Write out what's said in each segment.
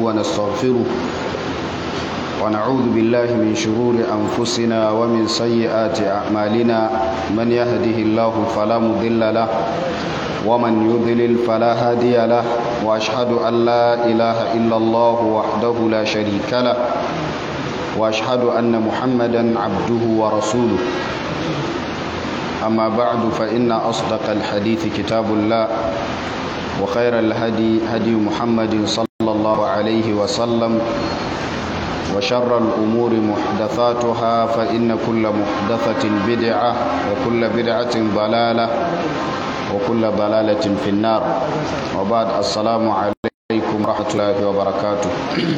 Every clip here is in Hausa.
ونستغفره ونعوذ بالله من شرور أنفسنا ومن سيئات أعمالنا من يهده الله فلا مضل له ومن يضلل فلا هادي له وأشهد أن لا إله إلا الله وحده لا شريك له وأشهد أن محمدا عبده ورسوله أما بعد فإن أصدق الحديث كتاب الله وخير الهدي هدي محمد صلى الله عليه وسلم وشر الأمور محدثاتها فإن كل محدثة بدعة وكل بدعة ضلالة وكل ضلالة في النار وبعد السلام عليكم ورحمة الله وبركاته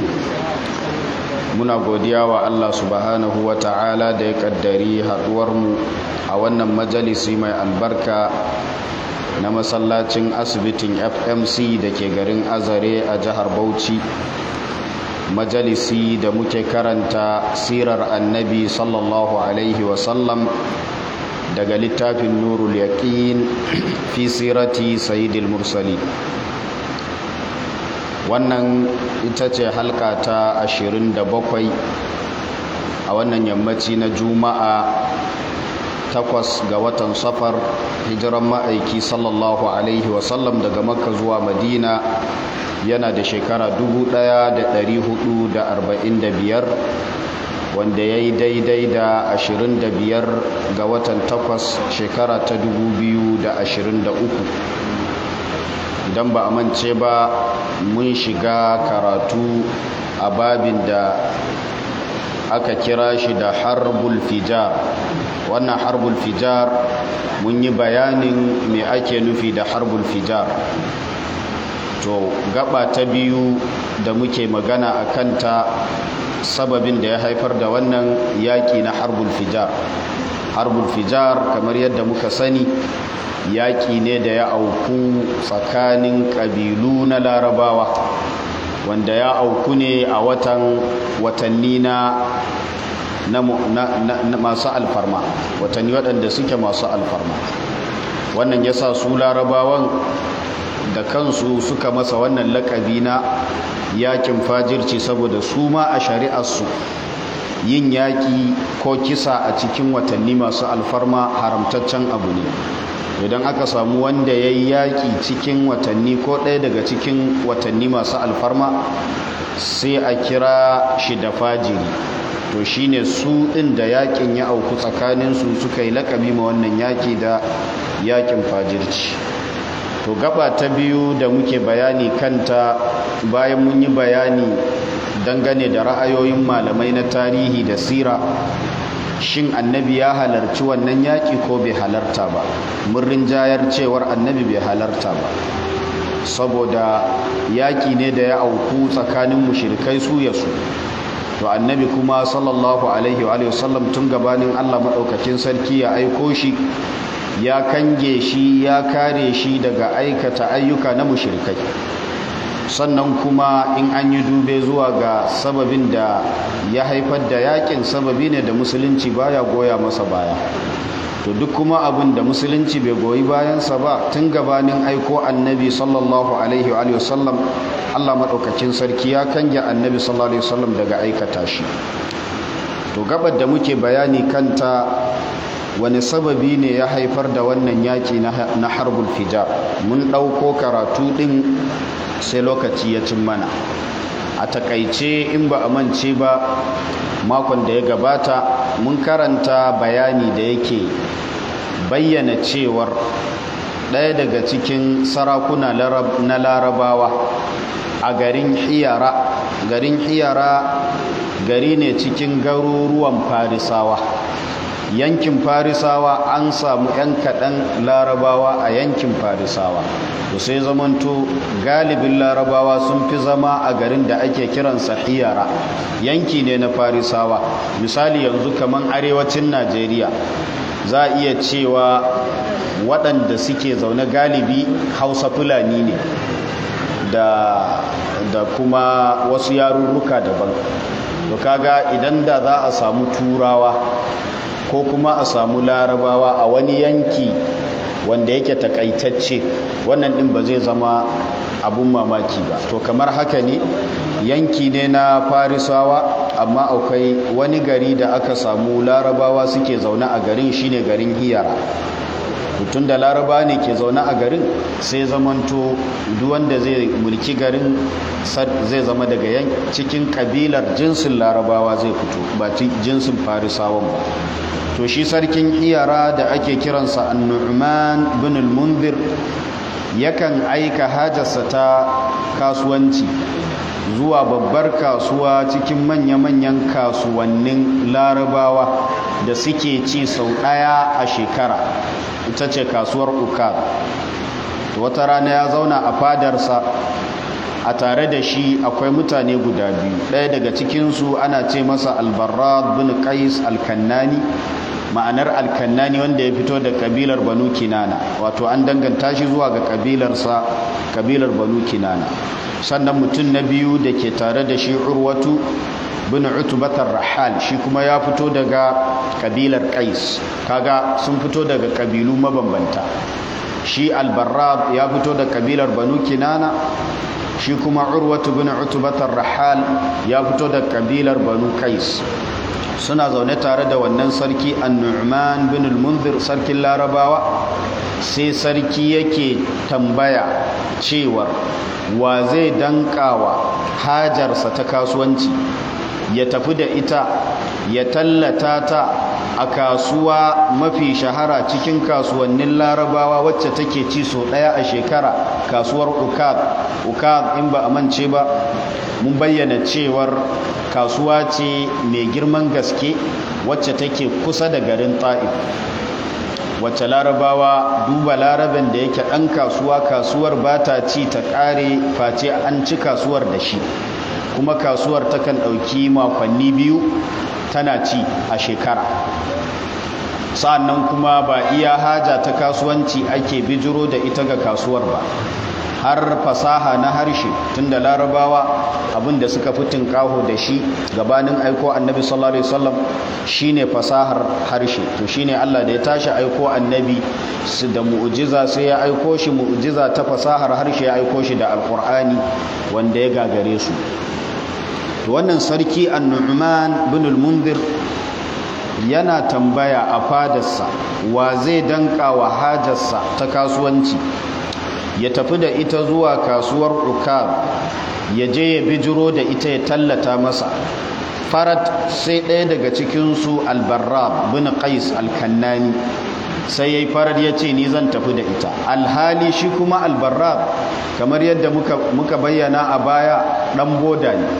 muna godiya wa Allah subhanahu wa ta'ala da ya kaddari haduwarmu a wannan majalisi mai albarka na masallacin asibitin fmc da ke garin azare a jihar bauchi majalisi da muke karanta sirar annabi sallallahu alaihi wasallam daga littafin nurul yaqin fi sirati sayyidil mursali wannan ita ce halka ta 27 a wannan yammaci na juma'a takwas ga watan safar hijiran ma'aiki sallallahu alaihi wasallam daga makka zuwa madina yana da shekara 1445 wanda ya yi daidai da 25 ga watan takwas shekara ta 2023 idan ba a mance ba mun shiga karatu a babin da aka kira shi da harbul fijar wannan harbul fijar mun yi bayanin me ake nufi da harbul fijar to gaba ta biyu da muke magana a kanta sababin da ya haifar da wannan yaƙi na harbul fijar harbul fijar kamar yadda muka sani yaƙi ne da ya auku tsakanin ƙabilu na larabawa wanda ya auku ne a watan watanni na masu alfarma watanni waɗanda suke masu alfarma wannan ya sa su larabawan da kansu suka masa wannan lakabi na yakin fajirci saboda su ma a shari'arsu yin yaƙi ko kisa a cikin watanni masu alfarma haramtaccen abu ne idan aka samu wanda ya yi yaƙi cikin watanni ko ɗaya daga cikin watanni masu alfarma sai a kira shi da fajiri to shine su ɗin da yaƙin ya auku tsakaninsu suka yi lakabi ma wannan yaƙi da yaƙin fajirci to gaba ta biyu da muke bayani kanta bayan mun yi bayani dangane da ra'ayoyin malamai na tarihi da sira shin annabi ya halarci wannan yaƙi ko bai halarta ba mun rinjayar cewar annabi bai halarta ba saboda yaƙi ne da ya auku tsakanin mushrikai su ya su to annabi kuma sallallahu alaihi wa sallam tun gabanin Allah maɗaukakin sarki ya aiko shi ya kange shi ya kare shi daga aikata ayyuka na mushrikai sannan kuma in an yi dube zuwa ga sababin da ya haifar da yakin sababi ne da musulunci baya goya masa baya to duk kuma abin da musulunci bai goyi bayansa ba tun gabanin aiko annabi sallallahu alaihi wa sallam Allah maɗaukakin sarki ya kange annabi sallallahu alaihi wa sallam daga aikata shi to gabar da muke bayani kanta wani sababi ne ya haifar da wannan yaki na harbul fijar mun ɗauko karatu ɗin sai lokaci ya cin mana a takaice in ba a mance ba makon da ya gabata mun karanta bayani da yake bayyana cewar ɗaya daga cikin sarakuna na larabawa a garin hiyara garin hiyara gari ne cikin garuruwan farisawa yankin farisawa an samu 'yan kaɗan larabawa a yankin farisawa to sai zamanto galibin larabawa sun fi zama a garin da ake kiransa hiyara yanki ne na farisawa misali yanzu kamar arewacin najeriya za a iya cewa waɗanda suke zaune galibi hausa fulani ne da, da kuma wasu yarurruka daban to kaga idan da za a samu turawa ko kuma a samu larabawa a wani yanki wanda yake takaitacce wannan din ba zai zama abun mamaki ba to kamar haka ne yanki ne na farisawa amma akwai wani gari da aka samu larabawa suke zaune a garin shine garin hiyara tun da laraba ne ke zaune a garin sai zamanto wanda zai mulki garin zai zama daga cikin kabilar jinsin larabawa zai fito ba jinsin farisawan ba to shi sarkin iyara da ake kiransa annu'man bin al-munzir yakan aika hajarsa ta kasuwanci zuwa babbar kasuwa cikin manya-manyan kasuwannin larabawa da suke ci sau ɗaya a shekara ita ce kasuwar ukar wata rana ya zauna a fadarsa a tare da shi akwai mutane guda biyu ɗaya daga cikinsu ana ce masa albarra bin qais alkannani ma'anar alkannani wanda ya fito da kabilar banu kinana wato an danganta shi zuwa ga kabilarsa kabilar banu kinana sannan mutum na biyu da ke tare da shi urwatu bin utubatar rahal shi kuma ya fito daga kabilar qais kaga sun fito daga kabilu mabambanta shi albarrab ya fito da kabilar banu kinana shi kuma urwatu bin utubatar rahal ya fito da kabilar banu qais suna zaune tare da wannan sarki annu'man bin al-munzir sarkin larabawa sai sarki yake tambaya cewar wa zai dankawa hajarsa ta kasuwanci ya tafi da ita ya tallata ta a kasuwa mafi shahara cikin kasuwannin larabawa wacce take ci so ɗaya a shekara kasuwar ukad ukad in ba a mance ba mun bayyana cewar kasuwa ce mai girman gaske wacce take kusa da garin ta'if wacce larabawa duba larabin da yake ɗan kasuwa kasuwar ba ta ci ta ƙare face an ci kasuwar da shi kuma kasuwar takan ɗauki makonni biyu tana ci a shekara sa'annan kuma ba iya haja ta kasuwanci ake bijiro da ita ga kasuwar ba har fasaha na harshe tunda larabawa abinda suka fi tinkaho da shi gabanin aiko annabi sallallahu alaihi wasallam shine fasahar harshe to shine Allah da ya tashi aiko annabi su da mu'jiza sai ya aiko shi mu'jiza ta fasahar harshe ya aiko shi da alqur'ani wanda ya gagare su to wannan sarki an-nu'man bin al-munzir yana tambaya a fadarsa wa zai danka wa hajarsa ta kasuwanci ya tafi da ita zuwa kasuwar ukab ya je ya bijiro da ita ya tallata masa farat sai ɗaya daga cikinsu albarrab bin qais alkannani sai ya yi farar ya ce ni zan tafi da ita alhali shi kuma albarrab kamar yadda muka bayyana a baya ɗan boda ne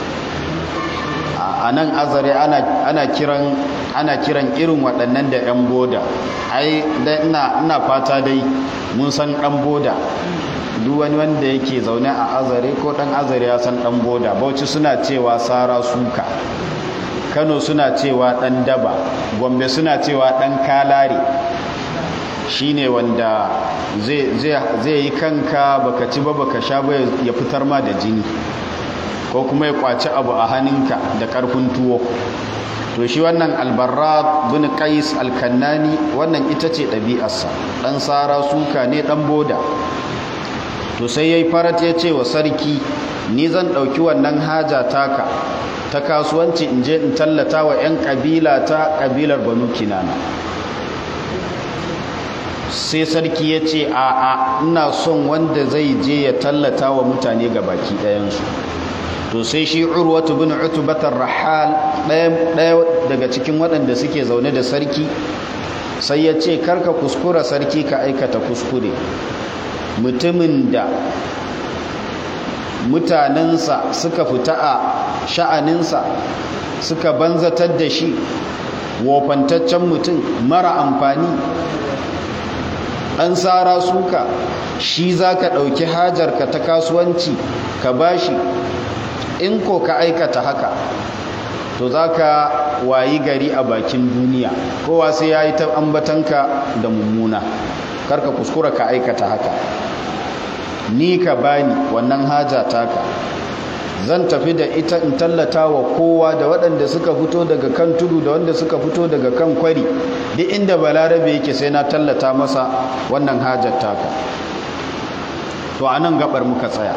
a nan azare ana kiran ana kiran irin waɗannan da 'yan boda ai ina fata dai mun san ɗan boda duk wani wanda yake zaune a azare ko ɗan azare ya san ɗan boda bauchi suna cewa sara suka kano suna cewa ɗan daba gombe suna cewa ɗan kalare shine wanda zai yi kanka baka ci ba baka sha ba ya fitar ma da jini ko kuma ya kwaci abu a hannunka da ƙarfin tuwo to shi wannan albarra bin qais alkannani wannan ita ce ɗabi'arsa ɗan sara suka ne ɗan boda to sai yayi farat ya ce wa sarki ni zan ɗauki wannan haja taka ta kasuwanci in je in tallata wa 'yan ƙabila ta ƙabilar banu kinana sai sarki ya ce a'a ina son wanda zai je ya tallata wa mutane ga baki ɗayansu to sai shi urwatu bin utubatar rahal ɗaya daga cikin waɗanda suke zaune da sarki sai ya ce karka kuskura sarki ka aikata kuskure mutumin da mutanensa suka fita a sha'aninsa suka banzatar da shi wofantaccen mutum mara amfani ɗan tsara suka shi za ka ɗauki hajarka ta kasuwanci ka bashi in ko ka aikata haka to za ka wayi gari a bakin duniya kowa sai ya yi ta ambatanka da mummuna karka kuskura ka aikata haka ni ka bani wannan haja taka zan tafi da ita in tallata wa kowa da waɗanda suka fito daga kan tudu da wanda suka fito daga kan kwari duk inda balarabe yake sai na tallata masa wannan hajar taka to a nan gabar muka tsaya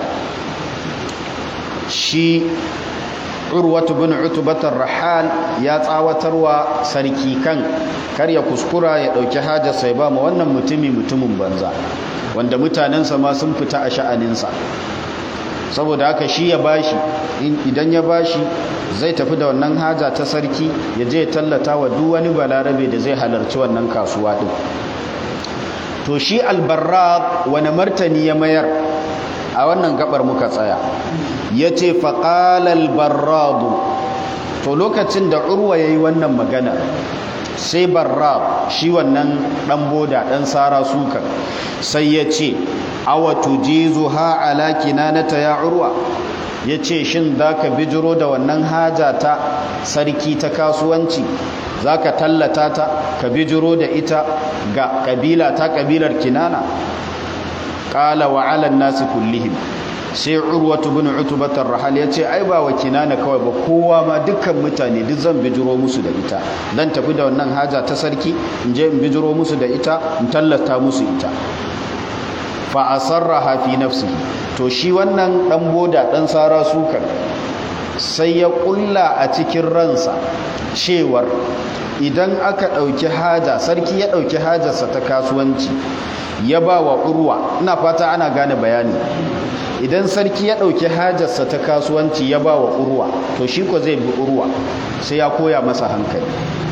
shi urwatu bin utubatar rahal ya tsawatarwa sarki kan kar ya kuskura ya ɗauki hajar sai ba ma wannan mutumi mutumin banza wanda mutanensa ma sun fita a sha'aninsa saboda haka shi ya bashi idan ya bashi zai tafi da wannan haja ta sarki ya je tallata wa duk wani balarabe da zai halarci wannan kasuwa din to shi albarrad wani martani ya mayar a wannan gabar muka tsaya ya ce faƙalal barradu to lokacin da urwa ya yi wannan magana sai barrad shi wannan ɗan boda ɗan sara suka sai ya ce awa tujizu ha ala kinanata ya urwa ya ce shin za ka bijiro da wannan haja ta sarki ta kasuwanci za ka tallata ta ka bijiro da ita ga kabila ta kabilar kinana ƙala wa alan nasi kullihim sai urwatu bin utubatar rahal ya ce ai ba wa kinana kawai ba kowa ma dukkan mutane duk zan bijiro musu da ita dan tafi da wannan haja ta sarki in je in bijiro musu da ita in tallata musu ita fa asarraha fi nafsihi to shi wannan dan boda dan sara sukar sai ya kulla a cikin ransa cewar idan aka dauki haja sarki ya dauki hajarsa ta kasuwanci ya ba wa urwa ina fata ana gane bayani idan sarki ya dauki hajarsa ta kasuwanci ya ba wa urwa to shi ko zai bi urwa sai ya koya masa hankali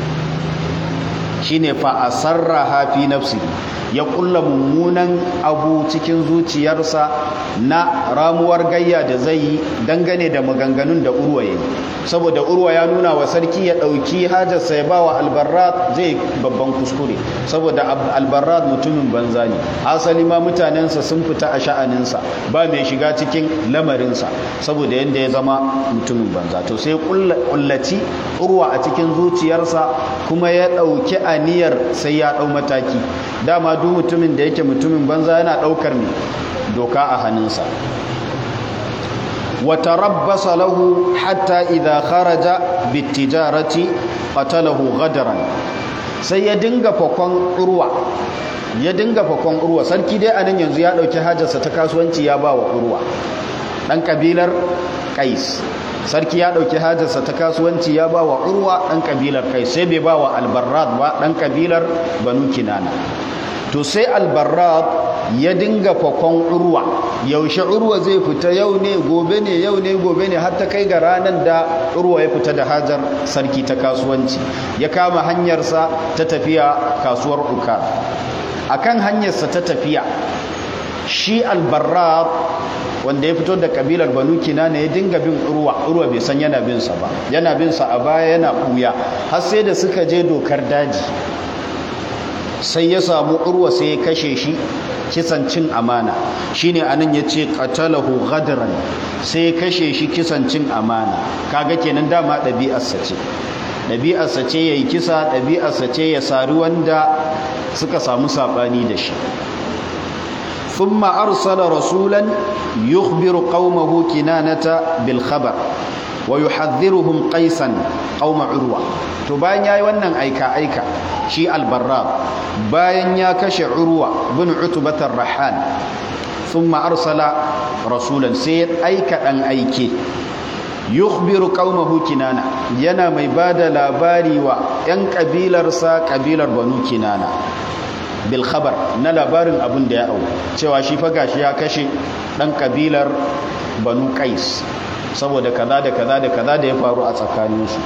shine fa asarraha fi nafsihi ya kulla mummunan abu cikin zuciyarsa na ramuwar gayya da zai yi dangane da maganganun da urwa ya yi saboda urwa ya nuna wa sarki ya ɗauki hajarsa ya ba wa albarrat zai babban kuskure saboda albarrat mutumin banza ne asali ma mutanensa sun fita a sha'aninsa ba mai shiga cikin lamarinsa saboda yadda ya zama mutumin banza to sai kullaci urwa a cikin zuciyarsa kuma ya ɗauki aniyar sai ya ɗau mataki dama duk mutumin da yake mutumin banza yana daukar ne doka a hannunsa wata rabbasa lahu hatta idha kharaja bitijarati qatalahu ghadran sai ya dinga fakon urwa ya dinga fakon urwa sarki dai anan yanzu ya dauki hajarsa ta kasuwanci ya ba wa urwa dan kabilar qais sarki ya dauki hajarsa ta kasuwanci ya ba wa urwa dan kabilar qais sai bai ba wa albarrad ba dan kabilar banu kinana to sai albarrad ya dinga fakon urwa yaushe urwa zai fita yau ne gobe ne yau ne gobe ne har ta kai ga ranar da urwa ya fita da hajar sarki ta kasuwanci ya kama hanyarsa ta tafiya kasuwar ukar akan hanyarsa ta tafiya shi albarrad wanda ya fito da kabilar banu kinana ya dinga bin urwa urwa bai san yana bin sa ba yana bin sa a baya yana kuya har sai da suka je dokar daji sai ya samu urwa sai ya kashe shi kisan cin amana shine anan yace qatalahu ghadran sai ya kashe shi kisan cin amana kaga kenan dama ɗabi'arsa ce ɗabi'arsa ce yayi kisa ɗabi'arsa ce ya sari wanda suka samu sabani da shi ثم أرسل رسولا يخبر قومه كنانة بالخبر ويحذرهم قيسا قوم عروة to bayan yayi wannan aika aika shi albarrab bayan ya kashe urwa bin utubatar rahan thumma arsala rasulan sai ya aika dan aike yukhbiru qaumahu kinana yana mai bada labari wa yan kabilarsa kabilar banu kinana bil khabar na labarin abin da ya au cewa shi fa gashi ya kashe dan kabilar banu qais saboda kaza da kaza da kaza da ya faru a tsakaninsu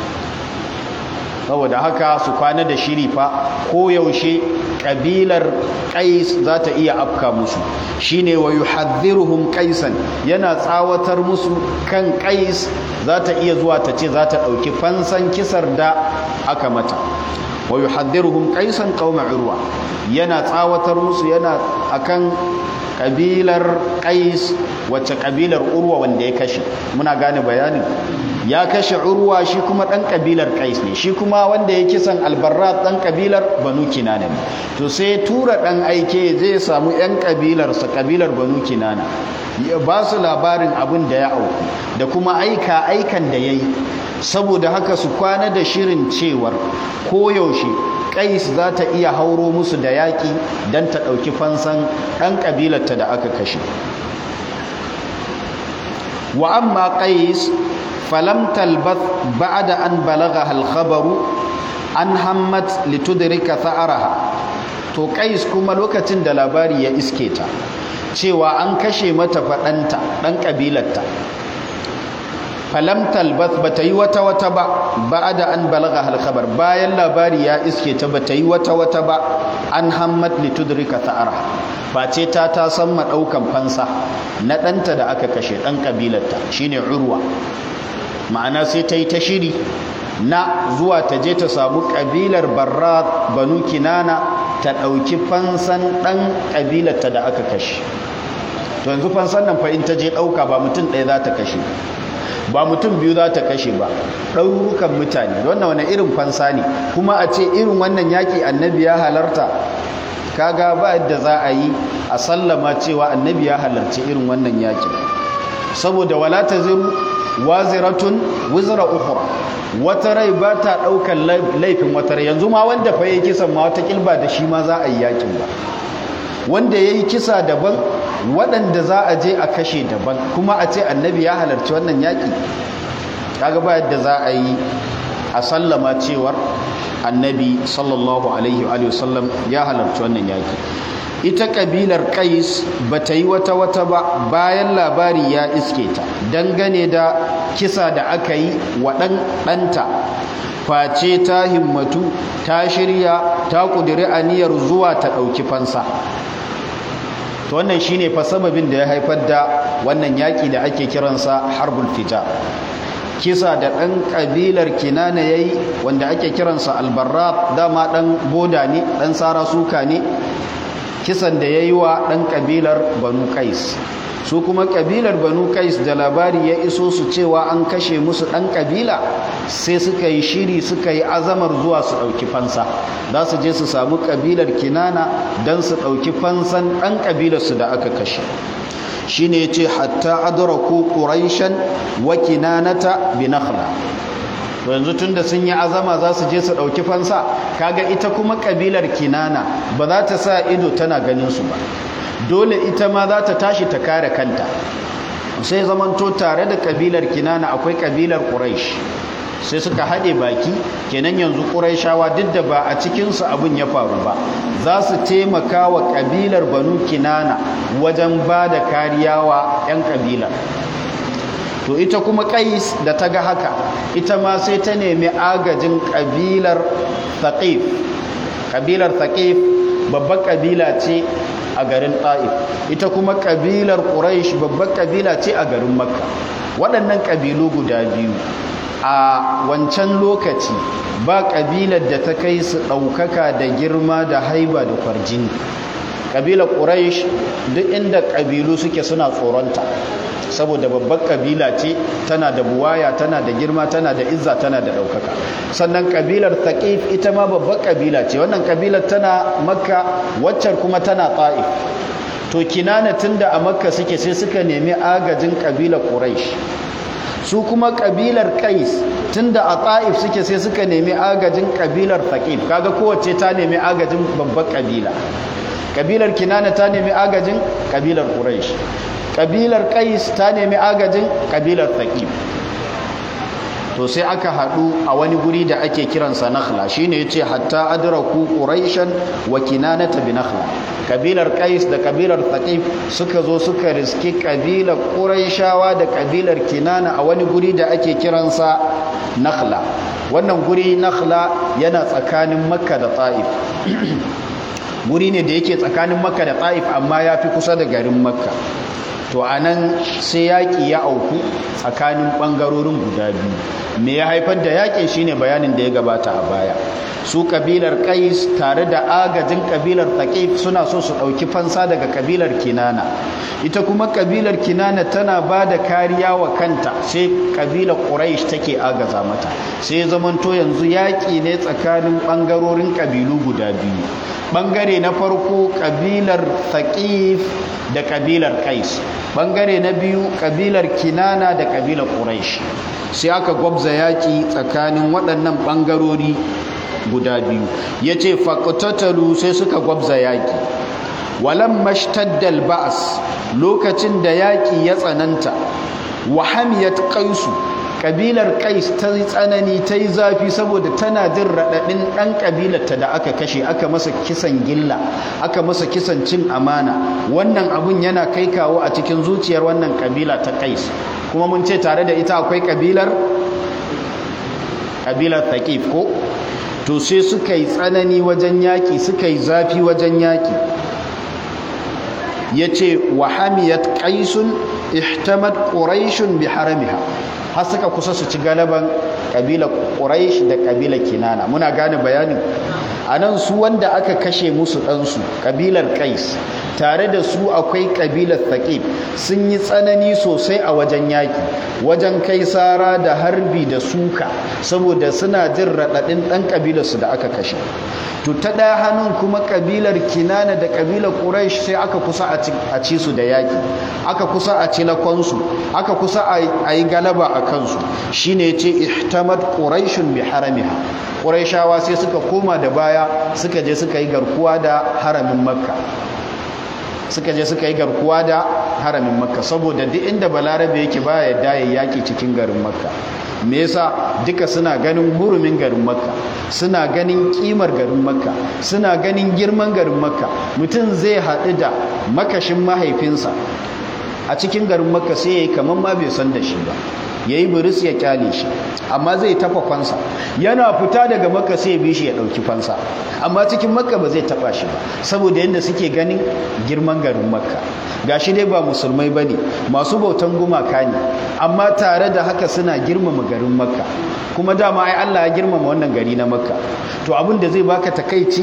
saboda haka su kwana da shiri fa koyaushe kabilar qais za ta iya afka musu shine wa yuhadhdhiruhum qaisan yana tsawatar musu kan qais za ta iya zuwa ta ce za ta dauki fansan kisar da aka mata wa yuhadhdhiruhum qaisan qauma urwa yana tsawatar musu yana akan kabilar qais wacce kabilar urwa wanda ya kashe muna gane bayanin ya kashe urwa shi kuma dan kabilar qais ne shi kuma wanda ya kisan albarrat dan kabilar banu kinana ne to sai tura dan aike zai samu yan kabilar sa kabilar banu kinana ya ba su labarin abin da ya auku da kuma aika aikan da yayi saboda haka su kwana da shirin cewar koyaushe kais za ta iya hauro musu da yaƙi don ta ɗauki fansan ɗan ƙabilarta da aka kashe wa amma qais falam talbath ba'da an balagha al-khabaru an hammat litudrika tha'araha to qais kuma lokacin da labari ya iske ta cewa an kashe mata faɗanta ɗan ƙabilarta falam talbath bata yi wata wata ba ba'da an balagha al-khabar bayan labari ya iske ta bata yi wata wata ba an hammat litudrika tha'araha face ta ta san madaukan fansa na ɗanta da aka kashe ɗan ƙabilarta shine urwa ma'ana sai ta yi ta shiri na zuwa ta je ta samu ƙabilar barra banu kinana ta ɗauki fansan ɗan ƙabilarta da aka kashe to yanzu fansan nan fa in ta je ɗauka ba mutum ɗaya za ta kashe ba mutum biyu za ta kashe ba ɗaurukan mutane wannan wani irin fansa ne kuma a ce irin wannan yaƙi annabi ya halarta kaga ba yadda za a yi a sallama cewa annabi ya halarci irin wannan yaƙin saboda wala ta ziru waziratun wizra ukhra wata rai ba ta ɗaukar laifin wata rai yanzu ma wanda fa yayi kisan ma wata kilba da shi ma za a yi yakin ba wanda yayi kisa daban waɗanda za a je a kashe daban kuma a ce annabi ya halarci wannan yaki kaga ba yadda za a yi a sallama cewar annabi sallallahu alaihi wa sallam ya halarci wannan yaki ita kabilar kais ba ta yi wata wata ba bayan labari ya iske ta dangane da kisa da aka yi wa ɗanta face ta himmatu ta shirya ta ƙudiri aniyar zuwa ta ɗauki fansa to wannan shine fa sababin da ya haifar da wannan yaƙi da ake kiransa harbul fita kisa da ɗan ƙabilar kinana ya yi wanda ake kiransa albarra dama ɗan boda ne ɗan sara suka ne kisan da ya yi wa ɗan ƙabilar banu kais su kuma ƙabilar banu kais da labari ya iso su cewa an kashe musu ɗan ƙabila sai suka yi shiri suka yi azamar zuwa su ɗauki fansa za su je su samu ƙabilar kinana don su ɗauki fansan ɗan ƙabilarsu da aka kashe shi ne ce hatta adraku ƙuraishan wa kinanata bi nakhla to yanzu tunda sun yi azama za su je su ɗauki fansa kaga ita kuma ƙabilar kinana ba za ta sa ido tana ganin su ba dole ita ma za ta tashi ta kare kanta sai zamanto tare da ƙabilar kinana akwai ƙabilar ƙuraish sai suka haɗe baki kenan yanzu ƙuraishawa duk da ba a cikinsu abin ya faru ba za su taimaka wa ƙabilar banu kinana wajen ba da kariya wa 'yan ƙabilar to ita kuma kais da ta ga haka ita ma sai ta nemi agajin kabilar thaqif kabilar thaqif babbar kabila ce a garin ta'if ita kuma kabilar quraish babbar kabila ce a garin makka waɗannan kabilu guda biyu a wancan lokaci ba kabilar da ta kai su ɗaukaka da girma da haiba da kwarjini kabilar quraish duk inda kabilu suke suna tsoronta saboda babbar kabila ce tana da buwaya tana da girma tana da izza tana da ɗaukaka sannan kabilar thaqif ita ma babbar kabila ce wannan kabilar tana makka waccar kuma tana ta'if to kinana tunda a makka suke sai suka nemi agajin kabilar quraish su kuma kabilar qais tunda a ta'if suke sai suka nemi agajin kabilar thaqif kaga kowace ta nemi agajin babbar kabila kabilar kinana ta nemi agajin kabilar quraish kabilar kais ta nemi agajin kabilar thaqif to sai aka hadu a wani guri da ake kiransa nakhla shine yace hatta adraku quraishan wa kinanata bi nakhla kabilar kais da kabilar thaqif suka zo suka riski kabilar quraishawa da kabilar kinana a wani guri da ake kiransa nakhla wannan guri nakhla yana tsakanin makka da ta'if guri ne da yake tsakanin makka da ta'if amma ya fi kusa da garin makka to a nan sai yaƙi ya auku tsakanin ɓangarorin guda biyu me ya haifar da yaƙin shine bayanin da ya gabata a baya su kabilar kais tare da agajin kabilar thaqif suna so su ɗauki fansa daga kabilar kinana ita kuma kabilar kinana tana ba da kariya wa kanta sai kabilar quraish take agaza mata sai zamanto yanzu yaƙi ne tsakanin ɓangarorin kabilu guda biyu ɓangare na farko kabilar thaqif da kabilar kais ɓangare na biyu kabilar kinana da kabilar quraish sai aka gwabza yaƙi tsakanin waɗannan ɓangarori guda biyu ya ce faƙutatalu sai suka gwabza yaƙi walan mashtaddal ba'as lokacin da yaƙi ya tsananta wa hamiyat qaisu kabilar qais ta yi tsanani ta yi zafi saboda tana jin raɗaɗin ɗan kabilarta da aka kashe aka masa kisan gilla aka masa kisan cin amana wannan abun yana kai kawo a cikin zuciyar wannan kabila ta qais kuma mun ce tare da ita akwai kabilar kabilar thaqif ko to sai suka yi tsanani wajen yaƙi suka yi zafi wajen yaƙi ya ce wa hamiyat ƙaisun ihtamad ƙuraishun bi haramiha har suka kusa su ci galaban ƙabilar ƙuraish da ƙabilar kinana muna gane bayanin a nan su wanda aka kashe musu ɗansu ƙabilar ƙais tare da su akwai ƙabilar thaqib sun yi tsanani sosai a wajen yaƙi wajen kai sara da harbi da suka saboda suna jin raɗaɗin ɗan ƙabilarsu da aka kashe to ta ɗaya hannun kuma ƙabilar kinana da ƙabilar ƙuraish sai aka kusa a ci su da yaƙi aka kusa a ci lakonsu aka kusa a yi galaba a kansu shine ya ce ihtamad ƙuraishun bi haramiha ƙuraishawa sai suka koma da baya suka je suka yi garkuwa da haramin makka suka je suka yi garkuwa da haramin makka saboda duk inda balarabe yake baya yadda ya yaki cikin garin makka me yasa duka suna ganin hurumin garin makka suna ganin kimar garin makka suna ganin girman garin makka mutum zai haɗu da makashin mahaifinsa a cikin garin makka sai ya yi kamar ma bai san da shi ba ya yi buris ya kyale shi amma zai tafa kwansa yana fita daga makka sai ya bi shi ya ɗauki fansa amma cikin makka ba zai taɓa shi ba saboda yadda suke ganin girman garin makka gashi dai ba musulmai ba ne masu bautan gumaka ne amma tare da haka suna girmama garin makka kuma dama ai allah ya girmama wannan gari na makka to abin da zai baka takaici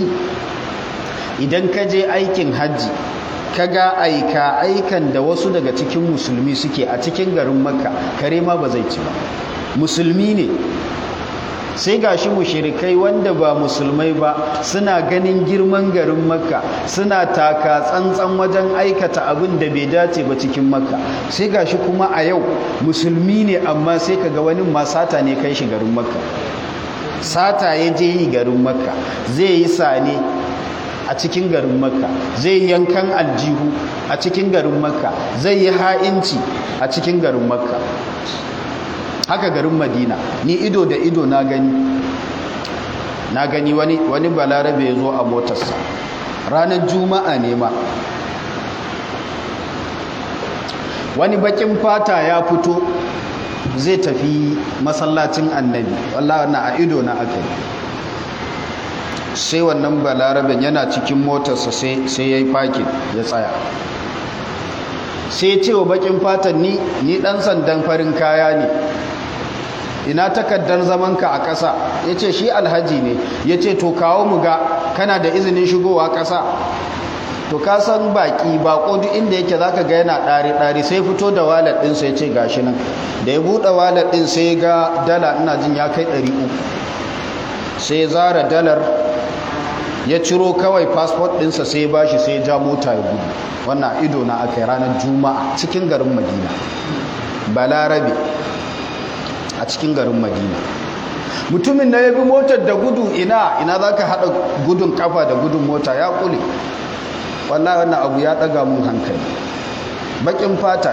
idan ka je aikin hajji kaga aika aikan da wasu daga cikin musulmi suke a cikin garin makka kare ma ba zai ci ba musulmi ne sai gashi mushirikai wanda ba musulmai ba suna ganin girman garin makka suna taka tsantsan wajen aikata abin da bai dace ba cikin makka sai gashi kuma a yau musulmi ne amma sai kaga wani ma sata ne kai shi garin makka sata ya je yi garin makka zai yi sane a cikin garin makka zai yankan aljihu a cikin garin makka zai yi ha'inci a cikin garin makka haka garin madina ni ido da ido na gani na gani wani, wani balarabe ya zo a motarsa ranar juma'a ne ma wani bakin fata ya fito zai tafi masallacin annabi wallah na a ido na aka yi sai wannan balaraben yana cikin motarsa sai ya yi fakin ya tsaya sai ce wa bakin fatan ni ni dan sandan farin kaya ne ina takardar zamanka a ƙasa ya ce shi alhaji ne ya ce to kawo mu ga kana da izinin shigowa ƙasa to ka san baƙi baƙo duk inda yake za ka ga yana ɗari-ɗari sai fito da walet ɗin sai ce gashi nan da ya buɗe walet ɗin sai ga dala ina jin ya kai ɗari uku sai zara dalar ya ciro kawai fasfot ɗinsa sai ya bashi sai ya ja mota ya gudu wannan ido na aka yi ranar juma'a cikin garin madina balarabe a cikin garin madina mutumin na ya bi motar da gudu ina ina za ka haɗa gudun kafa da gudun mota ya ƙule wallahi wannan abu ya ɗaga mun hankali baƙin fata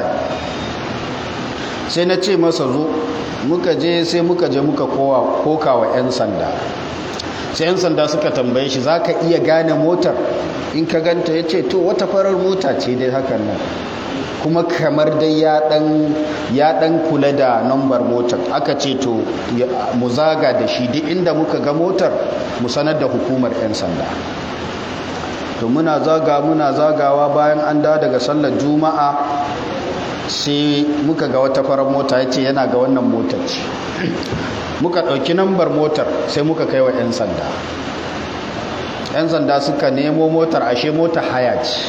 sai na ce masa zo muka je sai muka je muka koka wa 'yan sanda sai 'yan sanda suka tambaye shi za ka iya gane motar in ka ganta ya ce to wata farar mota ce dai hakan nan kuma kamar dai ya dan kula da nambar motar aka ce to mu zaga da shi duk inda muka ga motar mu sanar da hukumar 'yan sanda to muna zaga muna zagawa bayan an da daga sallar juma'a sai muka ga wata farar mota ya ce yana ga wannan motar ce muka ɗauki nambar motar sai muka kai wa 'yan sanda 'yan sanda suka nemo motar ashe mota haya ce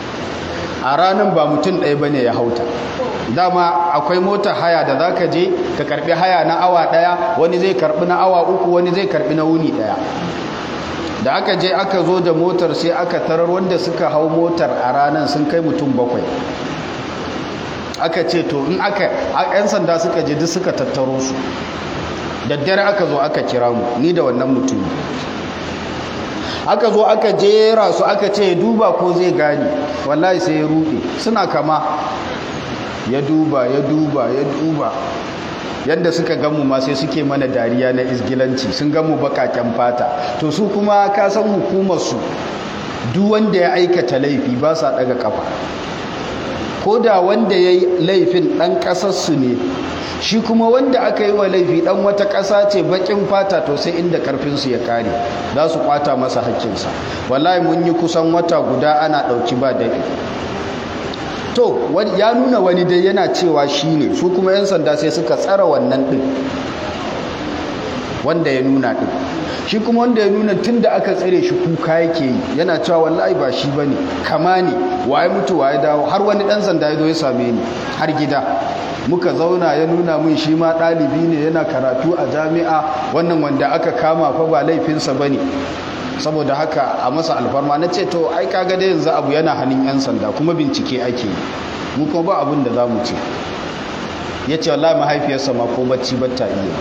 a ranar ba mutum ɗaya bane ya hauta dama akwai motar haya da za ka je ka karbi haya na awa ɗaya wani zai karbi na awa uku wani zai karbi na wuni ɗaya da aka je aka zo da motar sai aka tarar wanda suka hau motar a ranar sun kai mutum bakwai aka ce to in aka 'yan sanda suka je duk suka tattaro su daddare aka zo aka kira mu ni da wannan mutum aka zo aka jera su aka ce duba ko zai gane wallahi sai ya rude suna kama ya duba ya duba ya duba yadda suka gamu ma sai suke mana dariya na izgilanci sun gamu bakaken fata to su kuma ka san hukumarsu duk wanda ya aikata laifi ba sa daga kafa ko da wanda ya yi laifin ɗan ƙasarsu ne shi kuma wanda aka yi wa laifi ɗan wata ƙasa ce baƙin fata to sai inda ƙarfinsu ya ƙare za su ƙwata masa haƙƙinsa wallahi mun yi kusan wata guda ana ɗauki ba daɗi to ya nuna wani dai yana cewa shi ne su kuma 'yan sanda sai suka tsara wannan ɗin wanda ya nuna ɗin shi kuma wanda ya nuna tun da aka tsare shi kuka yake yi yana cewa wallahi ba shi ba ne kama ne waye mutu waye dawo har wani ɗan sanda ya zo ya same ni har gida muka zauna ya nuna min shi ma ɗalibi ne yana karatu a jami'a wannan wanda aka kama fa ba laifinsa ba ne saboda haka a masa alfarma na ce to ai kaga da yanzu abu yana hannun 'yan sanda kuma bincike ake yi mu kuma ba abin da za mu ce ya ce wallahi mahaifiyarsa ma ko bacci batta iya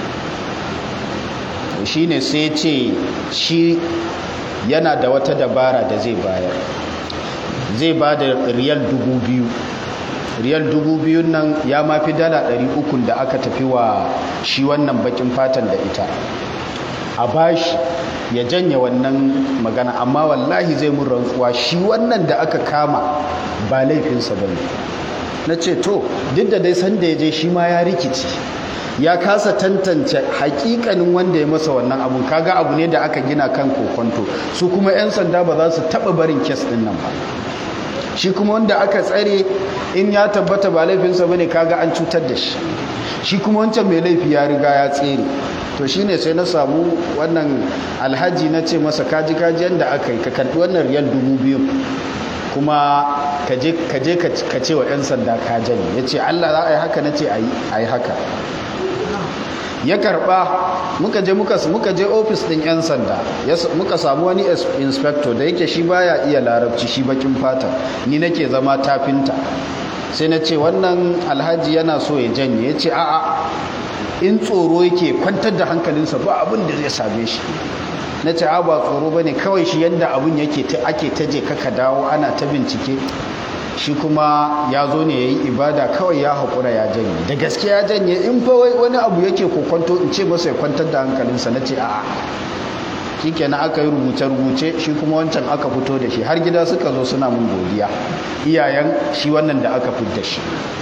shi ne sai ce shi yana da wata dabara da zai bayar zai ba da riyal dubu biyu riyal dubu biyun nan ya mafi dala ɗari ukun da aka tafi wa shi wannan bakin fatan da ita a bashi ya janye wannan magana amma wallahi zai mun rantsuwa shi wannan da aka kama ba laifinsa ba ne na ce to duk da dai sanda ya je shi ma ya rikici ya kasa tantance hakikanin wanda ya masa wannan abun kaga abu ne da aka gina kan kokonto su kuma 'yan sanda ba za su taba barin kes din nan ba shi kuma wanda aka tsare in ya tabbata ba laifinsa bane kaga an cutar da shi shi kuma wancan mai laifi ya riga ya tsere to shine sai na samu wannan alhaji na ce masa kaji kaji yadda aka yi ka karɓi wannan riyal dubu biyu kuma ka je ka ce wa 'yan sanda ka jani ya ce allah za a yi haka na ce a yi haka ya karba muka je muka je ofis din yan sanda muka samu wani inspector da yake shi baya iya larabci shi bakin fata ni nake zama tafinta sai na ce wannan alhaji yana so ya janye ya ce a'a in tsoro yake kwantar da hankalinsa ba abin da zai same shi na ce a ba tsoro ba ne kawai shi yadda abin yake ake taje kaka dawo ana ta bincike shi kuma ya zo ne ya yi ibada kawai ya haƙura ya janye da gaske ya janye in fa wani abu yake kokwanto in ce masa ya kwantar da hankalinsa na ce a'a shi kenan aka yi rubuce-rubuce shi kuma wancan aka fito da shi har gida suka zo suna mun godiya iyayen shi wannan da aka fito da shi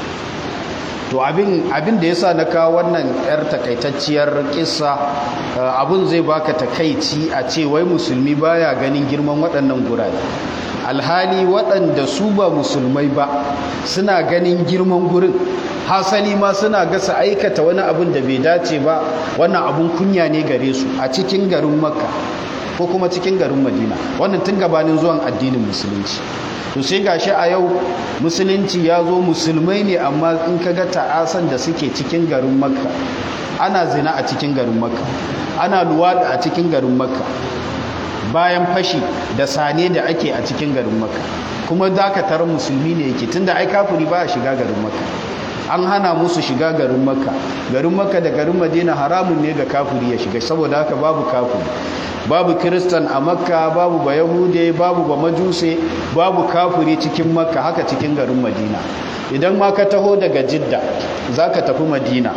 to abin da ya sa na kawo wannan 'yar takaitacciyar kissa abin zai baka takaici a ce wai musulmi baya ganin girman waɗannan gurare alhali waɗanda su ba musulmai ba suna ganin girman gurin hasali ma suna gasa aikata wani abin da bai dace ba wannan abun kunya ne gare su a cikin garin makka ko kuma cikin garin madina wannan tun gabanin zuwan addinin musulunci to sai gashi a yau musulunci ya zo musulmai ne amma in ka ga ta'asan da suke cikin garin makka ana zina a cikin garin makka ana luwaɗi a cikin garin makka bayan fashi da sane da ake a cikin garin makka kuma dakatar musulmi ne yake tunda ai kafiri ba a shiga garin makka an hana musu shiga garin makka garin makka da garin madina haramun ne ga kafiri ya shiga saboda haka babu kafiri babu kiristan a makka babu ba yahude babu ba majuse babu kafiri cikin makka haka cikin garin madina idan ma ka taho daga jidda za ka tafi madina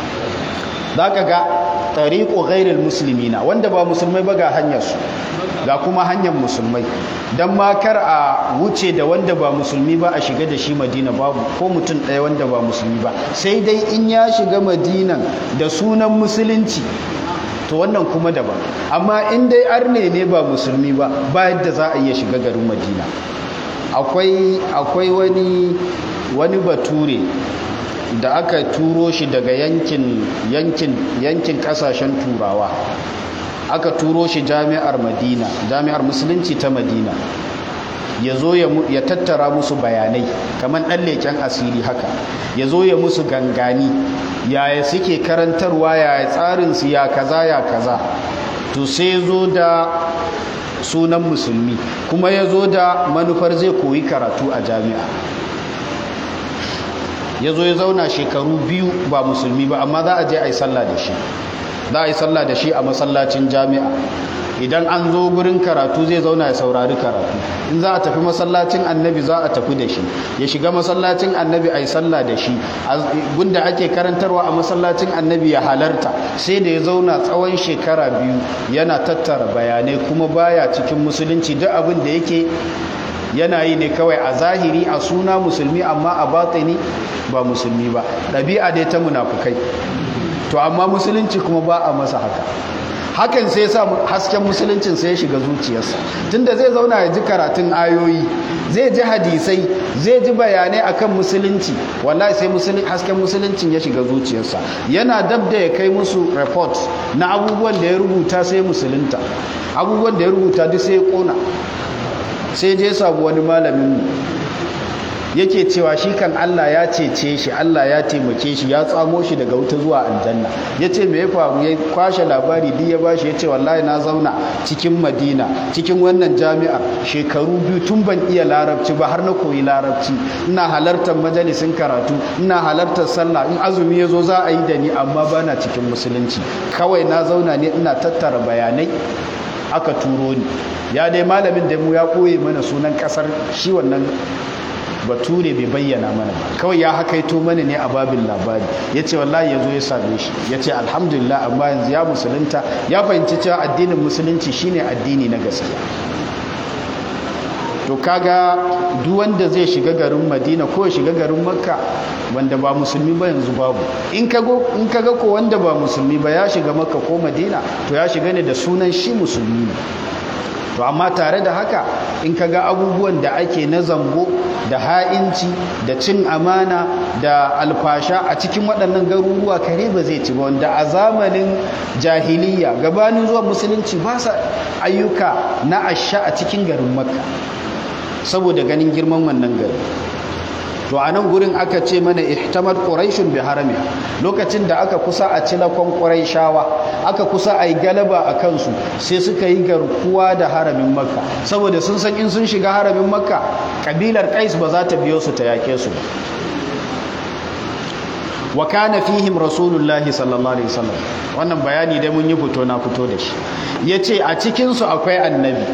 za ka ga tariƙo ghairil musulmina wanda ba musulmai ba ga hanyarsu ga kuma hanyar musulmai don makar a wuce da wanda ba musulmi ba a shiga da shi madina babu ko mutum ɗaya wanda ba musulmi ba sai dai in ya shiga madinan da sunan musulunci to wannan kuma daban amma in dai arne ne ba musulmi ba ba yadda za a iya shiga garin madina akwai akwai wani wani bature da aka turo shi daga yankin yankin yankin kasashen turawa aka turo shi jami'ar madina jami'ar musulunci ta madina ya zo ya tattara musu bayanai kamar ɗan leƙen asiri haka ya zo ya musu gangani yaya suke karantarwa yaya tsarinsu ya kaza ya kaza to sai zo da sunan musulmi kuma ya zo da manufar zai koyi karatu a jami'a ya zo ya zauna shekaru biyu ba musulmi ba amma za a je a yi sallah da shi za a yi sallah da shi a masallacin jami'a idan an zo gurin karatu zai zauna ya saurari karatu in za a tafi masallacin annabi za a tafi da shi ya shiga masallacin annabi a yi sallah da shi gunda ake karantarwa a masallacin annabi ya halarta sai da ya zauna tsawon shekara biyu yana tattara bayanai kuma baya cikin musulunci duk abin da yake yana yi ne kawai a zahiri a suna musulmi amma a batini ba musulmi ba ɗabi'a dai ta munafukai to amma musulunci kuma ba a masa haka hakan sai sa hasken musuluncin sai ya shiga zuciyarsa tunda zai zauna ya ji karatun ayoyi zai ji hadisai zai ji bayanai akan musulunci wallahi sai hasken musuluncin ya shiga zuciyarsa yana dab da ya kai musu report na abubuwan da ya rubuta sai musulunta abubuwan da ya rubuta duk sai ya kona sai je sabu wani malamin yake cewa shi kan Allah ya cece shi Allah ya taimake shi ya tsamo shi daga wuta zuwa aljanna ya ce me ya faru ya kwashe labari duk ya bashi ya ce wallahi na zauna cikin madina cikin wannan jami'ar shekaru biyu tun ban iya larabci ba har na koyi larabci ina halartar majalisin karatu ina halartar sallah in azumi ya zo za a yi da ni amma bana cikin musulunci kawai na zauna ne ina tattara bayanai aka turo ni ya dai malamin da mu ya koye mana sunan kasar shi wannan bature bai bayyana mana ba kawai ya hakaito mana ne a babin labari ya ce wallahi ya zo ya same shi ya ce alhamdulillah amma yanzu ya musulunta ya fahimci cewa addinin musulunci shine addini na gaskiya to kaga duk wanda zai shiga garin madina ko shiga garin makka wanda ba musulmi ba yanzu babu in kaga ko wanda ba musulmi ba ya shiga makka ko madina to ya shiga ne da sunan shi musulmi ne to amma tare da haka in kaga abubuwan da ake na zambo da ha'inci da cin amana da alfasha a cikin waɗannan garuruwa kare ba zai ci ba wanda a zamanin jahiliya gabanin zuwa musulunci ba sa ayyuka na asha a cikin garin makka saboda ganin girman wannan gari to a nan gurin aka ce mana ihtamar quraishun bi harami lokacin da aka kusa a cilakon quraishawa aka kusa a yi galaba a kansu sai suka yi garkuwa da haramin makka saboda sun san in sun shiga haramin makka kabilar qais ba za ta biyo su ta yake su wa kana fihim rasulullahi sallallahu alaihi wasallam wannan bayani dai mun yi fito na fito da shi yace a cikin su akwai annabi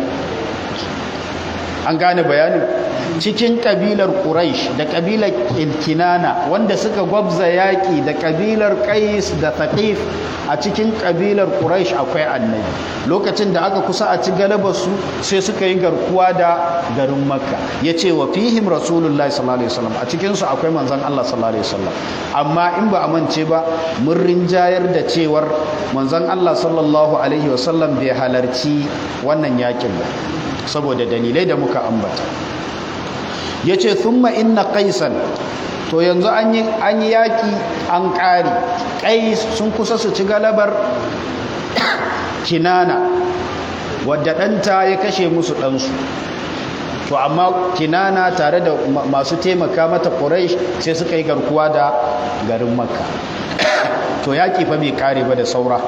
an gane bayanin cikin kabilar Quraysh da kabilar Kinana wanda suka gwabza yaki da kabilar Qais da Thaqif a cikin kabilar Quraysh akwai annabi lokacin da aka kusa a ci galabar su sai suka yi garkuwa da garin Makka yace wa fihim Rasulullahi sallallahu alaihi wasallam a cikin su akwai manzon Allah sallallahu alaihi wasallam amma in ba amince ba mun rinjayar da cewar manzon Allah sallallahu alaihi wasallam bai halarci wannan yakin ba saboda dalilai da muka ambata ya ce thumma inna qaisan to yanzu an yi yaƙi an ƙari ƙais sun kusa su ci galabar kinana wadda ɗanta ya kashe musu ɗansu to amma kinana tare da masu taimaka mata ƙuraish sai suka yi garkuwa da garin makka to yaƙi fa bai ƙare ba da saura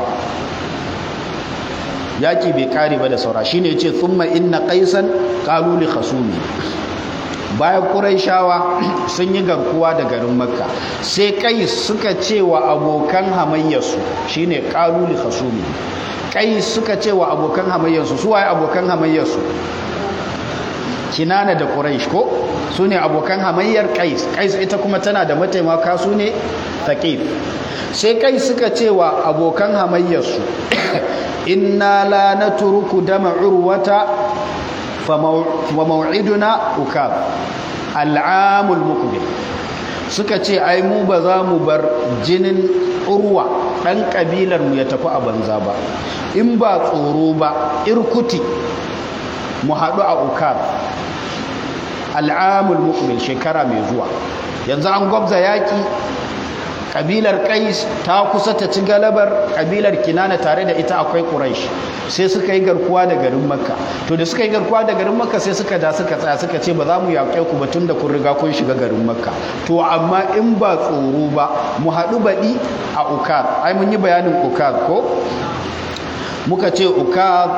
yaƙi bai ƙare ba da saura shine ya ce thumma inna qaisan qalu li khasumi bayan ƙuraishawa sun yi garkuwa da garin makka sai kai suka ce wa abokan hamayyarsu shine ƙaluli hasumi kai suka ce wa abokan hamayyarsu su waye abokan hamayyarsu kinana da ƙuraish ko su ne abokan hamayyar kais kais ita kuma tana da mataimaka su ne taƙif sai kai suka ce wa abokan hamayyarsu inna la natruku dama urwata wa mau'iduna ukab al'amul muqbil suka ce ai mu ba za mu bar jinin urwa dan kabilar mu ya tafi a banza ba in ba tsoro ba irkuti mu haɗu a ukab al'amul muqbil shekara mai zuwa yanzu an gwabza yaki kabilar kais ta kusa ta ci galabar kabilar kinana tare da ita akwai quraish sai suka yi garkuwa da garin makka to da suka yi garkuwa da garin makka sai suka da suka tsaya suka ce ba za mu yaƙe ku ba tun da kun riga kun shiga garin makka to amma in ba tsoro ba mu haɗu baɗi a ukar ai mun yi bayanin ukar ko muka ce ukar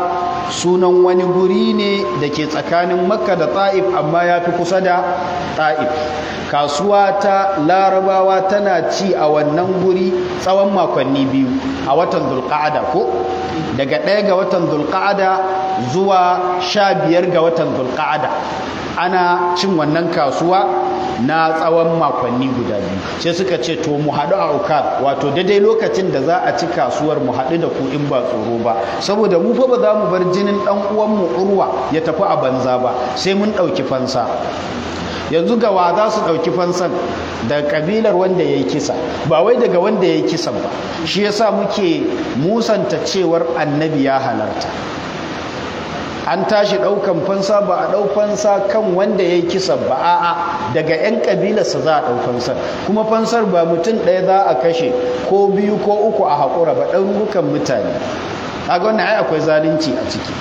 sunan wani guri ne da ke tsakanin makka da ta'if amma ya fi kusa da ta'if kasuwa ta larabawa tana ci a wannan guri tsawon makonni biyu a watan zulqa'ada ko daga ɗaya ga watan zulqa'ada zuwa sha biyar ga watan zulqa'ada ana cin wannan kasuwa na tsawon makonni guda biyu sai suka ce to mu haɗu a ukar wato daidai lokacin da za a ci kasuwar mu haɗu da ku in ba tsoro ba saboda mu fa ba za mu bar jinin ɗan uwanmu urwa ya tafi a banza ba sai mun ɗauki fansa yanzu ga wa za su ɗauki fansan daga ƙabilar wanda ya yi kisa ba wai daga wanda ya yi kisan ba shi yasa muke musanta cewar annabi ya halarta an tashi ɗaukan fansa ba a ɗau fansa kan wanda ya yi kisan ba a'a daga 'yan ƙabilarsa za a ɗau fansar kuma fansar ba mutum ɗaya za a kashe ko biyu ko uku a haƙura ba ɗarurukan mutane kaga wannan ai akwai zalunci a ciki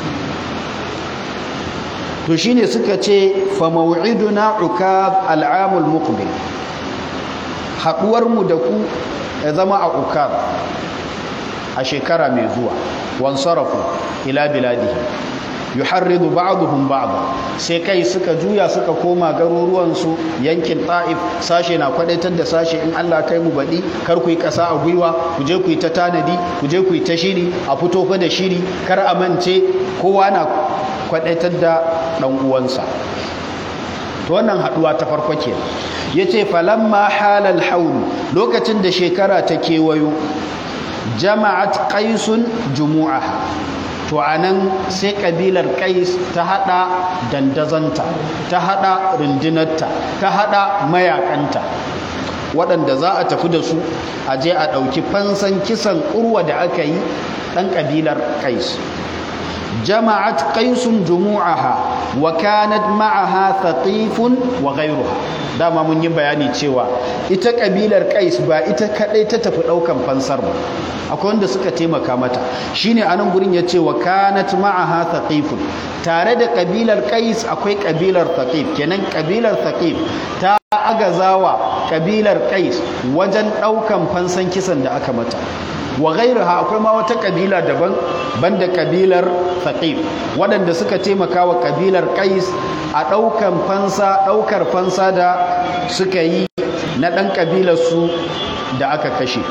to shine suka ce fa maw'iduna ukab al'amul muqbil haɗuwar mu da ku ya zama a ukab a shekara mai zuwa wansarafu ila biladihi yuharridu ba'dhum ba'd sai kai suka juya suka koma garuruwansu yankin ta'if sashe na kwadaitar da sashe in Allah kai mu baɗi kar ku yi ƙasa a gwiwa ku je ku yi ta tanadi ku je ku yi ta shiri a fito fa da shiri kar a mance kowa na kwadaitar da ɗan uwansa to wannan haɗuwa ta farko ke yace falamma halal haul lokacin da shekara ta kewayo jama'at qaisun jumu'aha to a nan sai ƙabilar ƙais ta haɗa dandazanta ta haɗa rundunarta ta haɗa mayakanta waɗanda za a tafi da su a je a ɗauki fansan kisan urwa da aka yi ɗan ƙabilar ƙais jama'at qaisun jumu'aha wa kanat ma'aha thaqifun wa ghayruha dama mun yi bayani cewa ita kabilar qais ba ita kadai ta tafi daukan fansar ba akwai wanda suka taimaka mata shine anan gurin yace wa kanat ma'aha thaqifun tare da kabilar qais akwai kabilar thaqif kenan kabilar thaqif ta agazawa kabilar qais wajen daukan fansan kisan da aka mata wa ghairuha akwai ma wata kabila daban banda kabilar thaqif waɗanda suka taimaka wa kabilar qais a ɗaukan fansa ɗaukar fansa da suka yi na ɗan kabilar su da aka kashe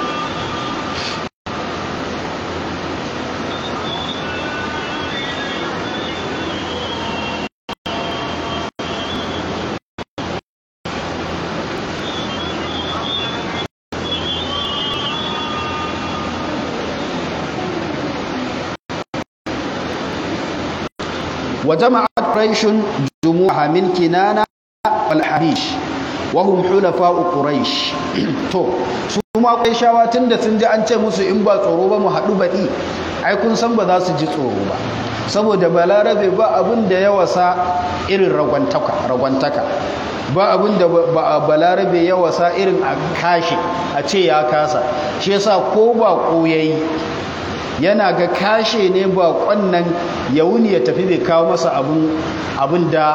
وجمعت قريش جموعها من كنانة والحبيش وهم حلفاء قريش to su ma Qurayshawa tunda sun ji an ce musu in ba tsoro ba mu haɗu baɗi ai kun san ba za su ji tsoro ba saboda balarabe ba abin da ya wasa irin ragwantaka ragwantaka ba abin da balarabe ya wasa irin a kashe a ce ya kasa shi yasa ko ba koyayi yana ga kashe ne ba nan ya wuni ya tafi bai kawo masa abin da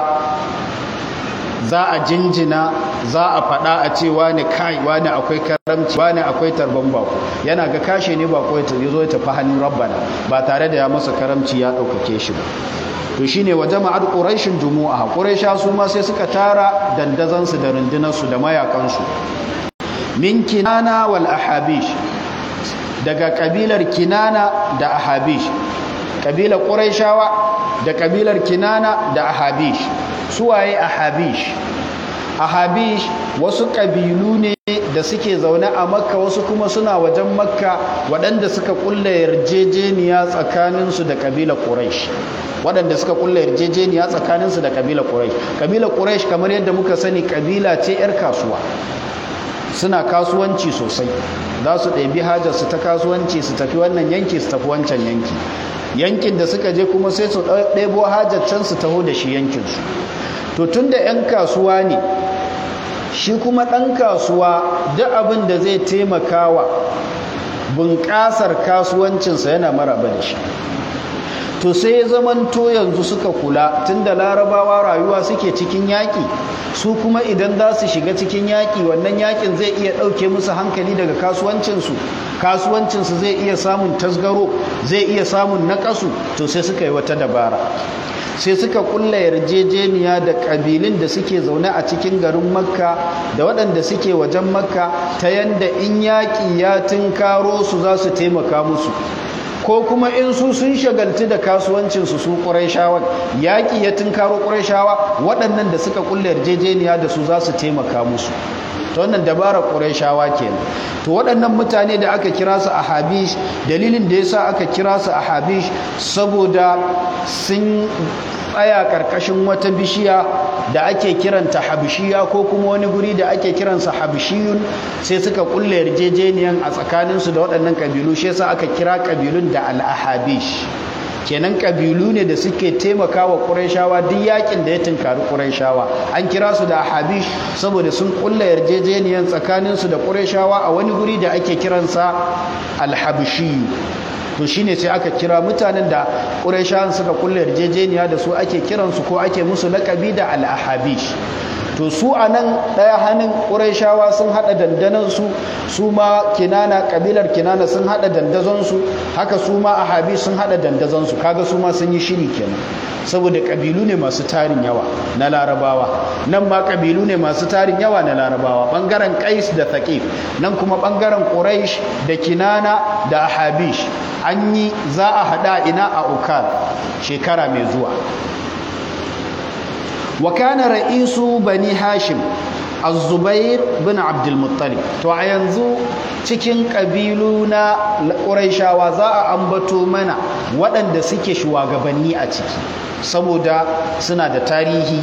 za a jinjina za a faɗa a ce wani kai wani akwai karamci wani akwai tarban bako yana ga kashe ne bako ya zo ya tafi hannun rabbana ba tare da ya masa karamci ya ɗaukake shi ba to shine wa jama'ar quraishin jumu'a quraisha su ma sai suka tara dandazansu da rundunarsu da mayakansu min kinana wal ahabish daga kabilar kinana da ahabish kabilar ƙuraishawa da kabilar kinana da ahabish suwaye ahabish ahabish wasu ƙabilu ne da suke zaune a makka wasu kuma suna wajen makka waɗanda suka ƙulla yarjejeniya tsakaninsu da kabilar ƙuraish waɗanda suka ƙulla yarjejeniya tsakaninsu da kabilar ƙuraish kabilar ƙuraish kamar yadda muka sani kabila ce 'yar kasuwa suna kasuwanci sosai za su ɗabi hajarsu ta kasuwanci su tafi wannan yanki su tafi wancan yanki yankin da suka je kuma sai su ɗebo hajar can su taho da shi yankinsu to tun da 'yan kasuwa ne shi kuma ɗan kasuwa duk abin da zai taimaka wa bunƙasar kasuwancinsa yana maraba da shi to sai zamanto yanzu suka kula tunda larabawa rayuwa suke cikin yaƙi su kuma idan za su shiga cikin yaƙi wannan yaƙin zai iya ɗauke musu hankali daga kasuwancinsu kasuwancinsu zai iya samun tasgaro zai iya samun naƙasu to sai suka yi wata dabara sai suka kulla yarjejeniya da ƙabilun da suke zaune a cikin garin makka da waɗanda suke wajen makka ta yanda in yaƙi ya tunkaro su za su taimaka musu ko kuma in su sun shagaltu da kasuwancinsu su ƙuraishawan yaƙi ya tunkaro ƙuraishawa waɗannan da suka kulla yarjejeniya da su za su taimaka musu ta wannan dabara ƙuraishawa kenan to waɗannan mutane da aka kira su a habish dalilin da yasa aka kira su a habish saboda sun tsaya ƙarƙashin wata bishiya da ake kiranta habishiya ko kuma wani guri da ake kiransa habishiyun sai suka kulle yarjejeniyan a tsakaninsu da waɗannan ƙabilu shi yasa aka kira ƙabilun da al-ahabish kenan kabilu ne da suke taimakawa ƙurayshawa duk yakin da ya tunkari ƙurayshawa an kira su da habish saboda sun kulla yarjejeniyan tsakaninsu da ƙurayshawa a wani guri da ake kiransa alhabshi to shine sai aka kira mutanen da ƙurayshawan suka kulla yarjejeniya da su ake kiransu ko ake musu laƙabi da al-ahabish to su a nan ɗaya hannun ƙuraishawa sun haɗa dandanansu su ma kinana ƙabilar kinana sun haɗa dandazonsu haka su ma ahabi sun haɗa dandazonsu kaga su ma sun yi shiri kenan saboda ƙabilu ne masu tarin yawa na larabawa nan ma ƙabilu ne masu tarin yawa na larabawa ɓangaren ƙais da taƙif nan kuma ɓangaren ƙuraish da kinana da ahabish an yi za a haɗa ina a ukar shekara mai zuwa وكان رئيس بني هاشم الزبير بن عبد المطلب to a yanzu cikin ƙabilu na ƙuraishawa za a ambato mana waɗanda suke shugabanni a ciki saboda suna da tarihi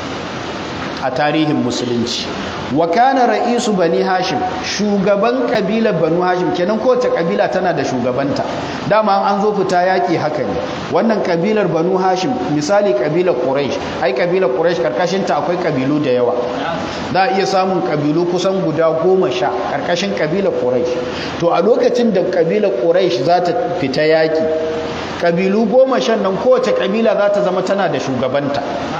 a tarihin musulunci wa kana ra'isu bani hashim shugaban kabilar banu hashim kenan kowace kabila tana da shugabanta dama an zo fita yaki haka ne wannan kabilar banu hashim misali kabilar quraish ai kabilar quraish karkashin ta akwai kabilu da yawa za a iya samun kabilu kusan guda goma sha karkashin kabilar quraish to a lokacin da kabilar quraish za ta fita yaki kabilu goma shan nan kowace kabila za ta zama tana da shugabanta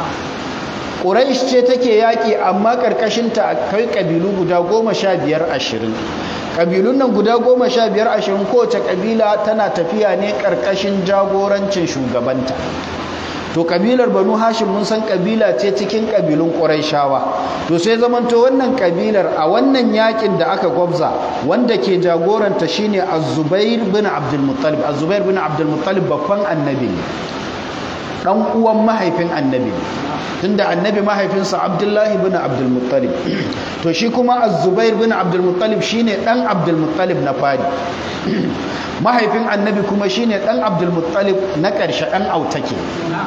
Quraish ce take yaƙi amma ƙarƙashinta akwai ƙabilu guda goma sha biyar ashirin ƙabilun nan guda goma sha biyar ashirin kowace ƙabila tana tafiya ne ƙarƙashin jagorancin shugabanta to ƙabilar banu hashim mun san ƙabila ce cikin ƙabilun ƙuraishawa to sai zamanto wannan ƙabilar a wannan yaƙin da aka gwabza wanda ke jagoranta shine az-zubair bin abdul muttalib az-zubair bin abdul muttalib babban annabi ne dan uwan mahaifin annabi tunda annabi mahaifinsa abdullahi bin abdulmuttalib to shi kuma az-zubair bin abdulmuttalib shine dan abdulmuttalib na fari mahaifin annabi kuma shine dan abdulmuttalib na ƙarshe dan autake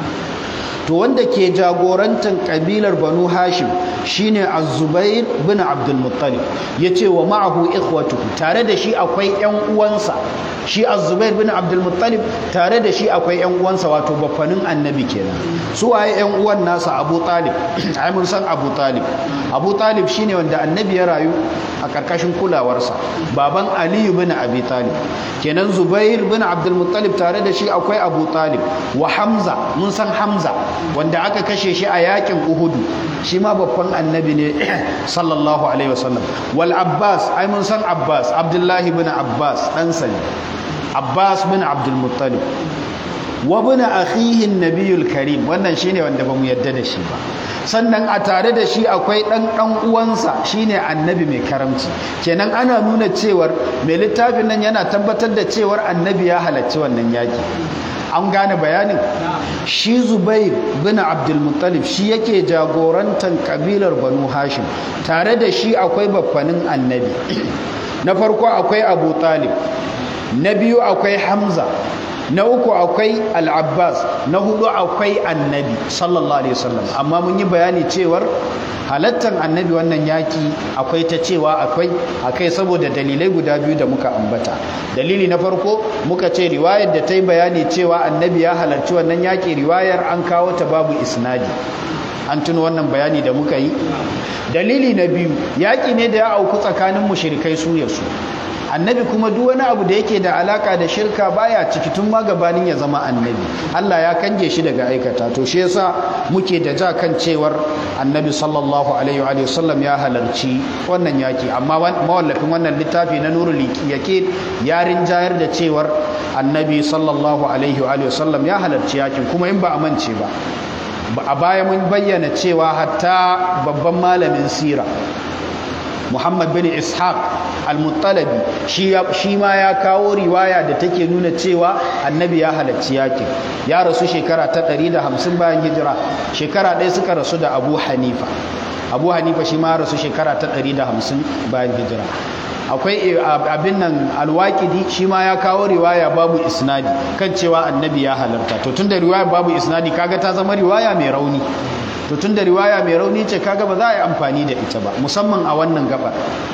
to wanda ke jagorantar kabilar banu hashim shine az-zubair bin abdulmuttalib yace wa ma'ahu ikhwatuhu tare da shi akwai ƴan uwansa shi az-zubair bin abdulmuttalib tare da shi akwai ƴan uwansa wato baffanin annabi kenan su waye ƴan uwan nasa abu talib ai mun san abu talib abu talib shine wanda annabi ya rayu a karkashin kulawarsa baban aliyu bin abi talib kenan zubair bin abdulmuttalib tare da shi akwai abu talib wa hamza mun san hamza wanda aka kashe shi a yakin uhudu shi ma babban annabi ne sallallahu alaihi wasallam wal abbas ai mun san abbas abdullahi bin abbas ɗansa ne abbas bin abdul muttalib wa bin akhihi nabiyul karim wannan shine wanda bamu yadda da shi ba sannan a tare da shi akwai ɗan ɗan uwansa shine annabi mai karamci kenan ana nuna cewar mai littafin nan yana tabbatar da cewar annabi ya halarci wannan yaki an gane bayanin shi zubair bin abdulmuttalib shi yake jagorantar kabilar banu hashim tare da shi akwai baffanin annabi na farko akwai abu talib na biyu akwai hamza na uku akwai al'abbas na hudu akwai annabi sallallahu alaihi wasallam amma mun yi bayani cewar halattar annabi wannan yaki akwai ta cewa akwai akai saboda dalilai guda biyu da muka ambata dalili na farko muka ce riwayar da ta yi bayani cewa annabi ya halarci wannan yaki riwayar an kawo ta babu isnadi an tuno wannan bayani da muka yi dalili na biyu yaki ne da ya auku tsakanin mushrikai su ya su annabi kuma duk wani abu da yake da alaka da shirka baya ciki tun ma gabanin ya zama annabi Allah ya kange shi daga aikata to shi yasa muke da ja kan cewar annabi sallallahu alaihi wa sallam ya halarci wannan yaki amma mawallafin wannan littafi na nurul yaqin ya rinjayar da cewar annabi sallallahu alaihi wa sallam ya halarci yakin kuma in ba a mance ba a baya mun bayyana cewa hatta babban malamin sira Muhammad bin Ishaq al-Muttalabi shi ma ya kawo riwaya da take nuna cewa annabi ya halarci yakin ya rasu shekara ta 150 bayan hijira shekara ɗaya suka rasu da Abu Hanifa Abu Hanifa shi ma rasu shekara ta 150 bayan hijira akwai abin nan alwaƙidi shi ma ya kawo riwaya babu isnadi kan cewa annabi ya halarta to tunda riwaya babu isnadi kaga ta zama riwaya mai rauni to tunda riwaya mai rauni ce kaga ba za a yi amfani da ita ba musamman a wannan gabar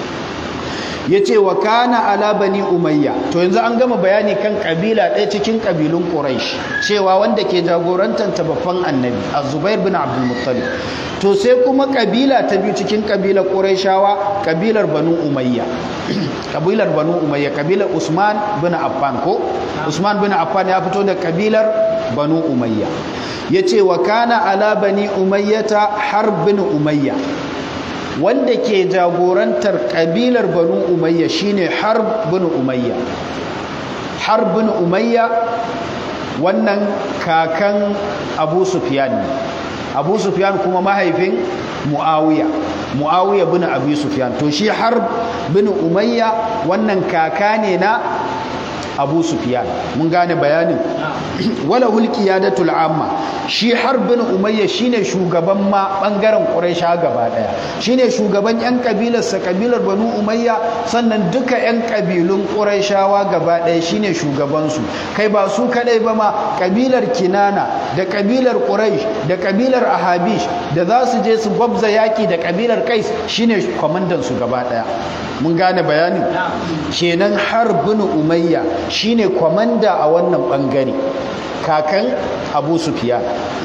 ya ce wa kana ala bani umayya to yanzu an gama bayani kan kabila ɗaya cikin kabilun quraish cewa wanda ke jagorantar babban annabi az-zubair bin abdul muttalib to sai kuma kabila ta biyu cikin kabilar quraishawa kabilar banu umayya kabilar banu umayya kabilar usman bin affan ko usman bin affan ya fito da kabilar banu umayya yace wa kana ala bani umayyata harb bin umayya wanda ke jagorantar kabilar banu umayya shine harb bin umayya harb bin umayya wannan kakan abu sufyan ne abu sufyan kuma mahaifin muawiya muawiya bin abi sufyan to shi harb bin umayya wannan kaka ne na abu sufyan mun gane bayanin wala hulqiyadatul amma shi harbin umayya shine shugaban ma bangaren quraisha gaba daya shine shugaban yan kabilar sa kabilar banu umayya sannan duka yan kabilun quraishawa gaba daya shine shugaban su kai ba su kadai ba ma kabilar kinana da kabilar quraish da kabilar ahabish da za su je su gwabza yaki da kabilar kais shine kwamandan su gaba daya mun gane bayanin kenan harbin umayya shine kwamanda a wannan bangare kakan abu sufiya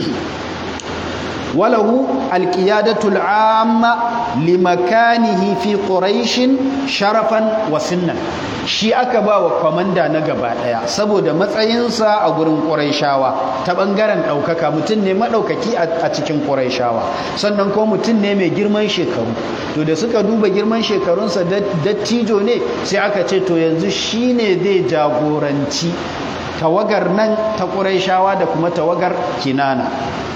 walahu alqiyadatul amma limakanihi fi quraishin sharafan wa sinnan shi aka ba wa kwamanda na gaba daya saboda matsayinsa a gurin quraishawa ta bangaren daukaka mutum ne madaukaki a cikin quraishawa sannan ko mutum ne mai girman shekaru to da suka duba girman shekarunsa dattijo ne sai aka ce to yanzu shine zai jagoranci tawagar nan ta ƙuraishawa da kuma tawagar kinana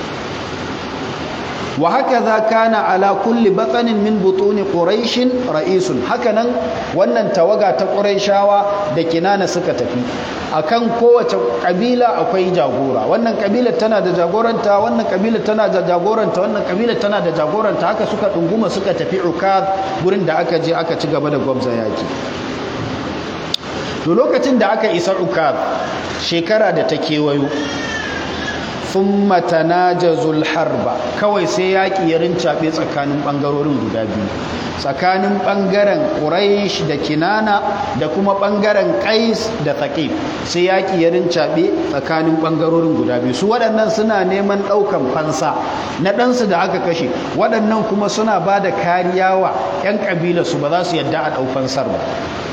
wa haka za kana ala kulli batsanin min butuni ƙuraishin ra'isun hakanan wannan tawaga ta ƙuraishawa da kinana suka tafi akan kowace ƙabila akwai jagora wannan ƙabila tana da jagoranta wannan ƙabila tana da jagoranta wannan ƙabila tana da jagoranta haka suka ɗunguma suka tafi ukaz gurin da aka je aka ci gaba da gwamza yaki to lokacin da aka isa ukaz shekara da ta kewayo thumma tanajazul harba kawai sai yaƙi ya rincaɓe tsakanin ɓangarorin guda biyu tsakanin ɓangaren ƙuraish da kinana da kuma ɓangaren ƙais da taƙif sai yaƙi ya rincaɓe tsakanin ɓangarorin guda biyu su waɗannan suna neman ɗaukan fansa na ɗansu da aka kashe waɗannan kuma suna ba da kariya wa 'yan ƙabilarsu ba za su yadda a ɗau fansar ba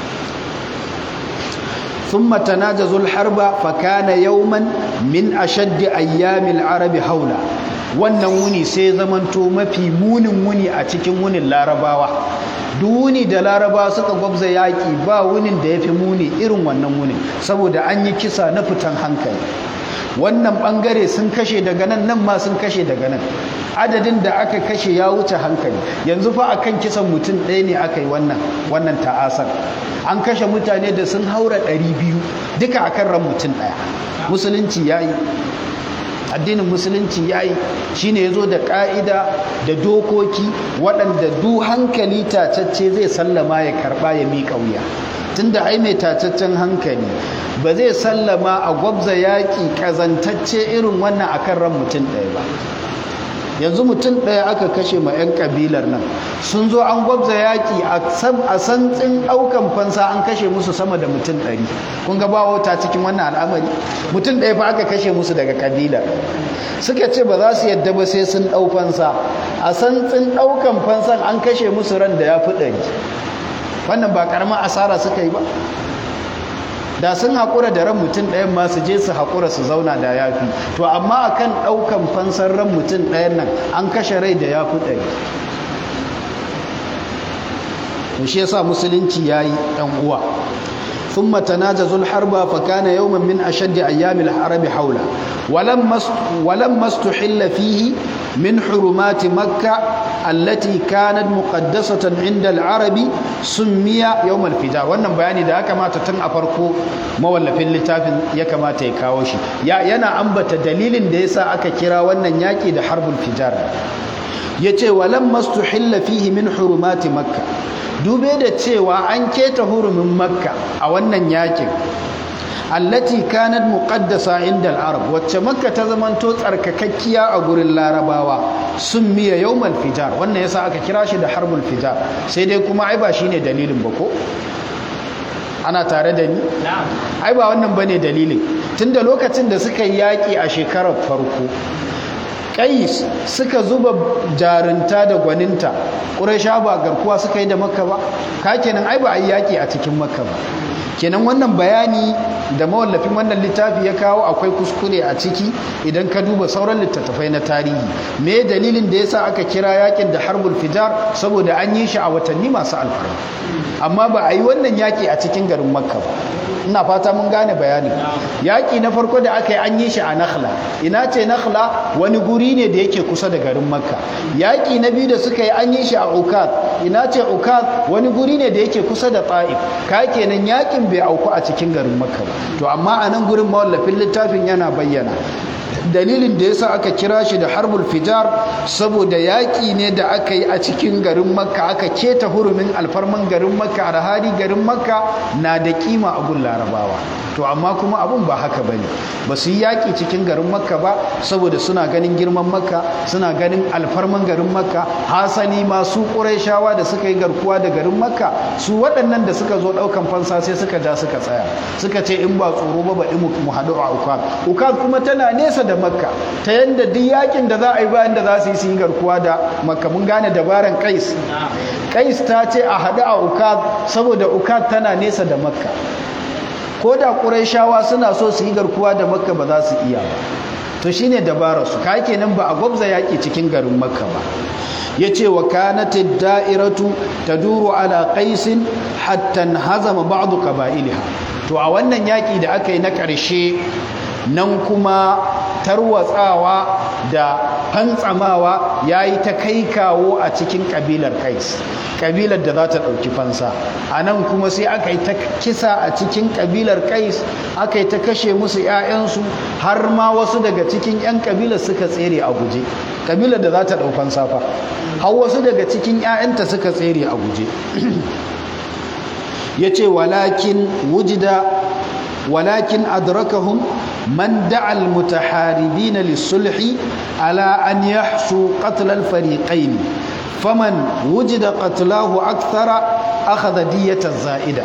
ثم تناجزوا الحرب فكان يوما من أشد أيام العرب حولا wannan wuni sai zamanto mafi munin wuni a cikin wunin larabawa duk wuni da larabawa suka gwabza yaƙi ba wunin da ya fi muni irin wannan wunin saboda an yi kisa na fitan hankali wannan ɓangare sun kashe daga nan nan ma sun kashe daga nan adadin da aka kashe ya wuce hankali yanzu fa akan kisan mutum ɗaya ne aka yi wannan wannan ta'asar an kashe mutane da sun haura ɗari biyu duka akan ran mutum ɗaya musulunci ya yi addinin musulunci ya yi shi ne ya zo da ƙa'ida da dokoki waɗanda du hankali tacacce zai sallama ya karɓa ya miƙa wuya tunda ai mai tacaccen hankali ba zai sallama a gwabza yaƙi ƙazantacce irin wannan akan ran mutum ɗaya ba yanzu mutum ɗaya aka kashe ma 'yan ƙabilar nan sun zo an gwabza yaƙi a santsin ɗaukan fansa an kashe musu sama da mutum ɗari kun ga ba wata cikin wannan al'amari mutum ɗaya fa aka kashe musu daga ƙabilar suka ce ba za su yadda ba sai sun ɗau fansa a santsin ɗaukan fansan an kashe musu ran da ya fi ɗari wannan ba karamar asara suka yi ba da sun haƙura da ran mutum ɗayan ma su je su haƙura su zauna da yafi to amma akan ɗaukan fansar ran mutum ɗayan nan an kashe rai da yafi ɗari to shi yasa musulunci yayi ɗan uwa ثم تناجزوا الحرب فكان يوما من أشد أيام الحرب حولا ولما ولما استحل فيه من حرمات مكة التي كانت مقدسة عند العرب سمي يوم الفجار wannan bayani da aka mata tun a farko mawallafin littafin ya kamata ya kawo shi yana ambata dalilin da yasa aka kira wannan yaki da harbul fijar yace walamma stuhilla fihi min hurumati makkah dube da cewa an keta hurumin makka a wannan yakin allati kanat muqaddasa inda al-arab wacce makka ta zamanto tsarkakakkiya a gurin larabawa sun miya yawmal fijar wannan yasa aka kira shi da harbul fijar sai dai kuma ai ba shine dalilin ba ko ana tare da ni ai ba wannan bane dalilin tunda lokacin da suka yi yaki a shekarar farko kais suka zuba jarinta da gwaninta ƙuraisha ba garkuwa suka yi da makka ba ka kenan ai ba a yi yaƙi a cikin makka ba kenan wannan bayani da mawallafin wannan littafi ya kawo akwai kuskure a ciki idan ka duba sauran littattafai na tarihi me dalilin da yasa aka kira yakin da harbul fijar saboda an yi shi a watanni masu alfarma amma ba a yi wannan yaƙi a cikin garin makka ba ina fata mun gane bayani yaƙi na farko da aka yi an yi shi a nakhla ina ce nakhla wani guri ne da yake kusa da garin makka yaƙi na biyu da suka yi an yi shi a ukad ina ce ukad wani guri ne da yake kusa da ta'if ka kenan yaƙin bai auku a cikin garin makka ba to amma a nan gurin mawallafin littafin yana bayyana dalilin da yasa aka kira shi da harbul fijar saboda yaƙi ne da aka yi a cikin garin makka aka keta hurumin alfarman garin makka a hali garin makka na da kima a gun larabawa to amma kuma abun ba haka bane ba su yi yaƙi cikin garin makka ba saboda suna ganin girman makka suna ganin alfarman garin makka hasali ma su ƙurayshawa da suka yi garkuwa da garin makka su waɗannan da suka zo ɗaukan fansa sai suka ja suka tsaya suka ce in ba tsoro ba ba mu haɗu a ukad ukad kuma tana nesa da makka ta yadda duk yakin da za a yi bayan da za su yi su yi garkuwa da makka mun gane dabaran kais kais ta ce a haɗu a ukad saboda ukad tana nesa da makka ko da ƙurayshawa suna so su yi garkuwa da makka ba za su iya ba to shine dabarar su ka kenan ba a gwabza yaƙi cikin garin makka ba ya ce wa kanatid da'iratu taduru ala qaisin hatta hazama ba'du qaba'ilha to a wannan yaƙi da aka yi na ƙarshe nan kuma tarwatsawa da fantsamawa ya yi ta kai kawo a cikin ƙabilar kais ƙabilar da za ta ɗauki fansa a nan kuma sai aka yi ta kisa a cikin ƙabilar kais aka yi ta kashe musu 'ya'yansu har ma wasu daga cikin 'yan ƙabilar suka tsere a guje ƙabilar da za ta ɗau fansa fa har wasu daga cikin 'ya'yanta suka tsere a guje ya ce walakin wujida walakin adrakahum من دعا المتحاربين للصلح على أن يحشوا قتل الفريقين فمن وجد قتلاه أكثر أخذ دية الزائدة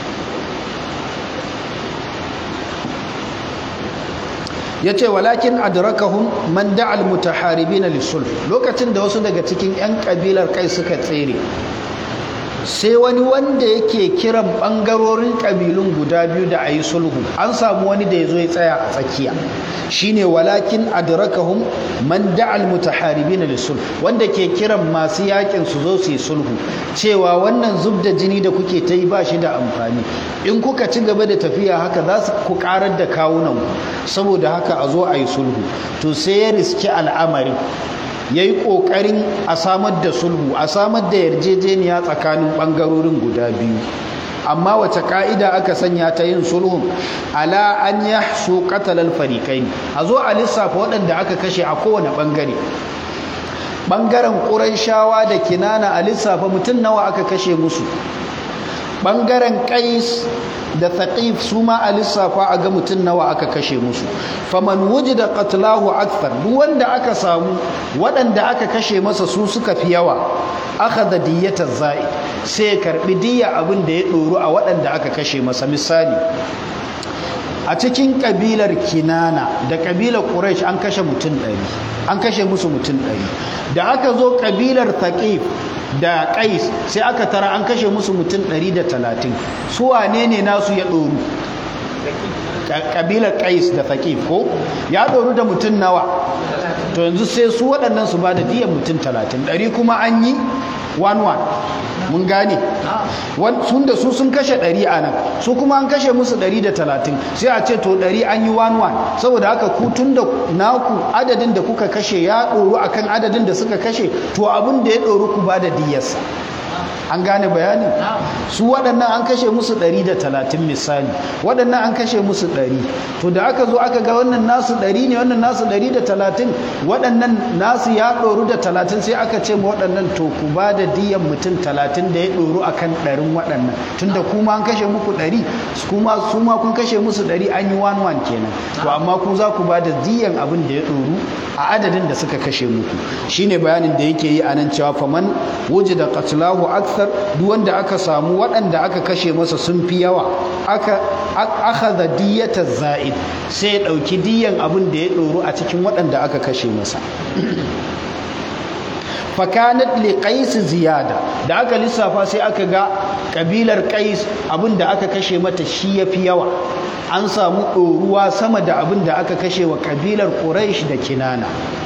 yace walakin adrakahum man da'a almutaharibina lisulh lokacin da wasu daga cikin yan kabilar kai suka tsere sai wani wanda yake kiran bangarorin kabilun guda biyu da ayi sulhu an samu wani da yazo ya tsaya a tsakiya shine walakin adrakahum man da'a almutaharibina lisulh wanda ke kiran masu yakin su zo su yi sulhu cewa wannan zubda jini da kuke ta yi ba shi da amfani in kuka ci gaba da tafiya haka za su ku karar da kawunan ku saboda haka a zo a yi sulhu to sai ya riski al'amarin ya yi ƙoƙarin a samar da sulhu a samar da yarjejeniya tsakanin ɓangarorin guda biyu amma wace ka'ida aka sanya ta yin sulhun ala an ya su katalar farikai a zo a lissafa waɗanda aka kashe a kowane ɓangare ɓangaren ƙuraishawa da kinana a lissafa mutum nawa aka kashe musu ɓangaren ƙais da thaqif su ma a lissafa a ga mutum nawa aka kashe musu faman wujida qatlahu akthar duk wanda aka samu waɗanda aka kashe masa su suka fi yawa akhadha diyyata za'i sai ya karbi diyya abin da ya ɗoru a waɗanda aka kashe masa misali a cikin kabilar kinana da kabilar quraish an kashe mutum ɗari an kashe musu mutum ɗari da aka zo kabilar thaqif da qais sai aka tara an kashe musu mutum ɗari da talatin su wane ne nasu ya ɗoru kabilar qais da thaqif ko ya ɗoru da mutum nawa to yanzu sai su waɗannan su ba da diyan mutum talatin ɗari kuma an yi one one mun gane sun da su sun kashe ɗari a nan su kuma an kashe musu ɗari da talatin sai a ce to ɗari an yi one one saboda haka ku tun da naku adadin da kuka kashe ya ɗoru akan adadin da suka kashe to abin da ya ɗoru ku ba da diyarsa an gane bayani su waɗannan an kashe musu ɗari da talatin misali waɗannan an kashe musu ɗari to da aka zo aka ga wannan nasu ɗari ne wannan nasu ɗari da talatin waɗannan nasu ya ɗoru da talatin sai aka ce ma waɗannan to ku ba da diyan mutum talatin da ya ɗoru a kan ɗarin waɗannan tunda kuma an kashe muku ɗari kuma su ma kun kashe musu ɗari an yi wan wan kenan to amma ku za ku ba da diyan abin da ya ɗoru a adadin da suka kashe muku shine bayanin da yake yi a nan cewa faman wujida qatlahu akthar duk wanda aka samu waɗanda aka kashe masa sun fi yawa aka akhadha diyata za'id sai ya dauki diyan abin da ya doro a cikin waɗanda aka kashe masa fakanat li qais ziyada da aka lissafa sai aka ga kabilar qais abin da aka kashe mata shi yafi yawa an samu ɗoruwa sama da abin da aka kashe wa kabilar quraish da kinana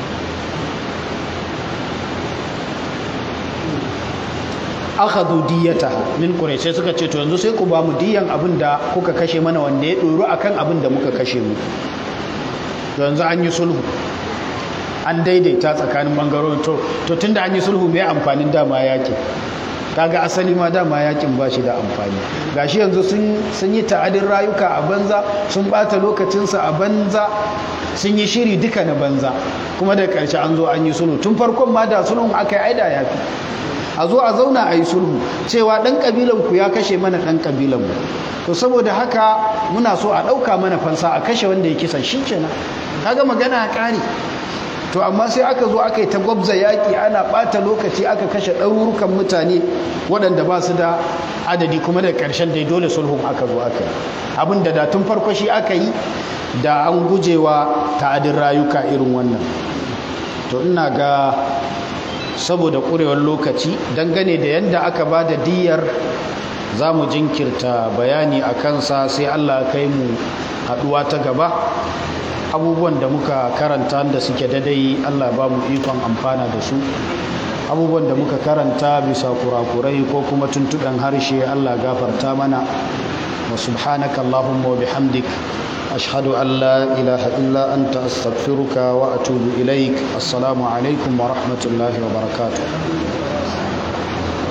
akhadhu diyata min quraish sai suka ce to yanzu sai ku ba mu diyan abin da kuka kashe mana wanda ya doro akan abin da muka kashe mu yanzu an yi sulhu an daidaita tsakanin bangarorin to to tunda an yi sulhu mai amfanin dama yaki kaga asali ma dama yakin ba shi da amfani gashi yanzu sun sun yi ta'adin rayuka a banza sun bata lokacinsa a banza sun yi shiri duka na banza kuma da ƙarshe an zo an yi sulhu tun farkon ma da sulhun aka yi aida yafi a zo a zauna a yi sulhu cewa ɗan ƙabilanku ya kashe mana ɗan ƙabilanmu to saboda haka muna so a ɗauka mana fansa a kashe wanda ya kisan shi kenan kaga magana a ƙari to amma sai aka zo aka yi ta gwabza yaƙi ana ɓata lokaci aka kashe ɗarurukan mutane waɗanda ba su da adadi kuma da ƙarshen dai dole sulhun aka zo aka yi abin da da tun farko shi aka yi da an gujewa ta'adin rayuka irin wannan to ina ga saboda ƙurewar lokaci dangane da yadda aka ba da diyar za mu jinkirta bayani a kansa sai allah kai mu haɗuwa ta gaba abubuwan da muka karanta da suke dadai allah ba mu ikon amfana da su abubuwan da muka karanta bisa kurakurai ko kuma tuntuɗan harshe allah gafarta mana wa subhanaka allahumma wa bihamdik أشهد أن لا إله إلا أنت أستغفرك وأتوب إليك السلام عليكم ورحمة الله وبركاته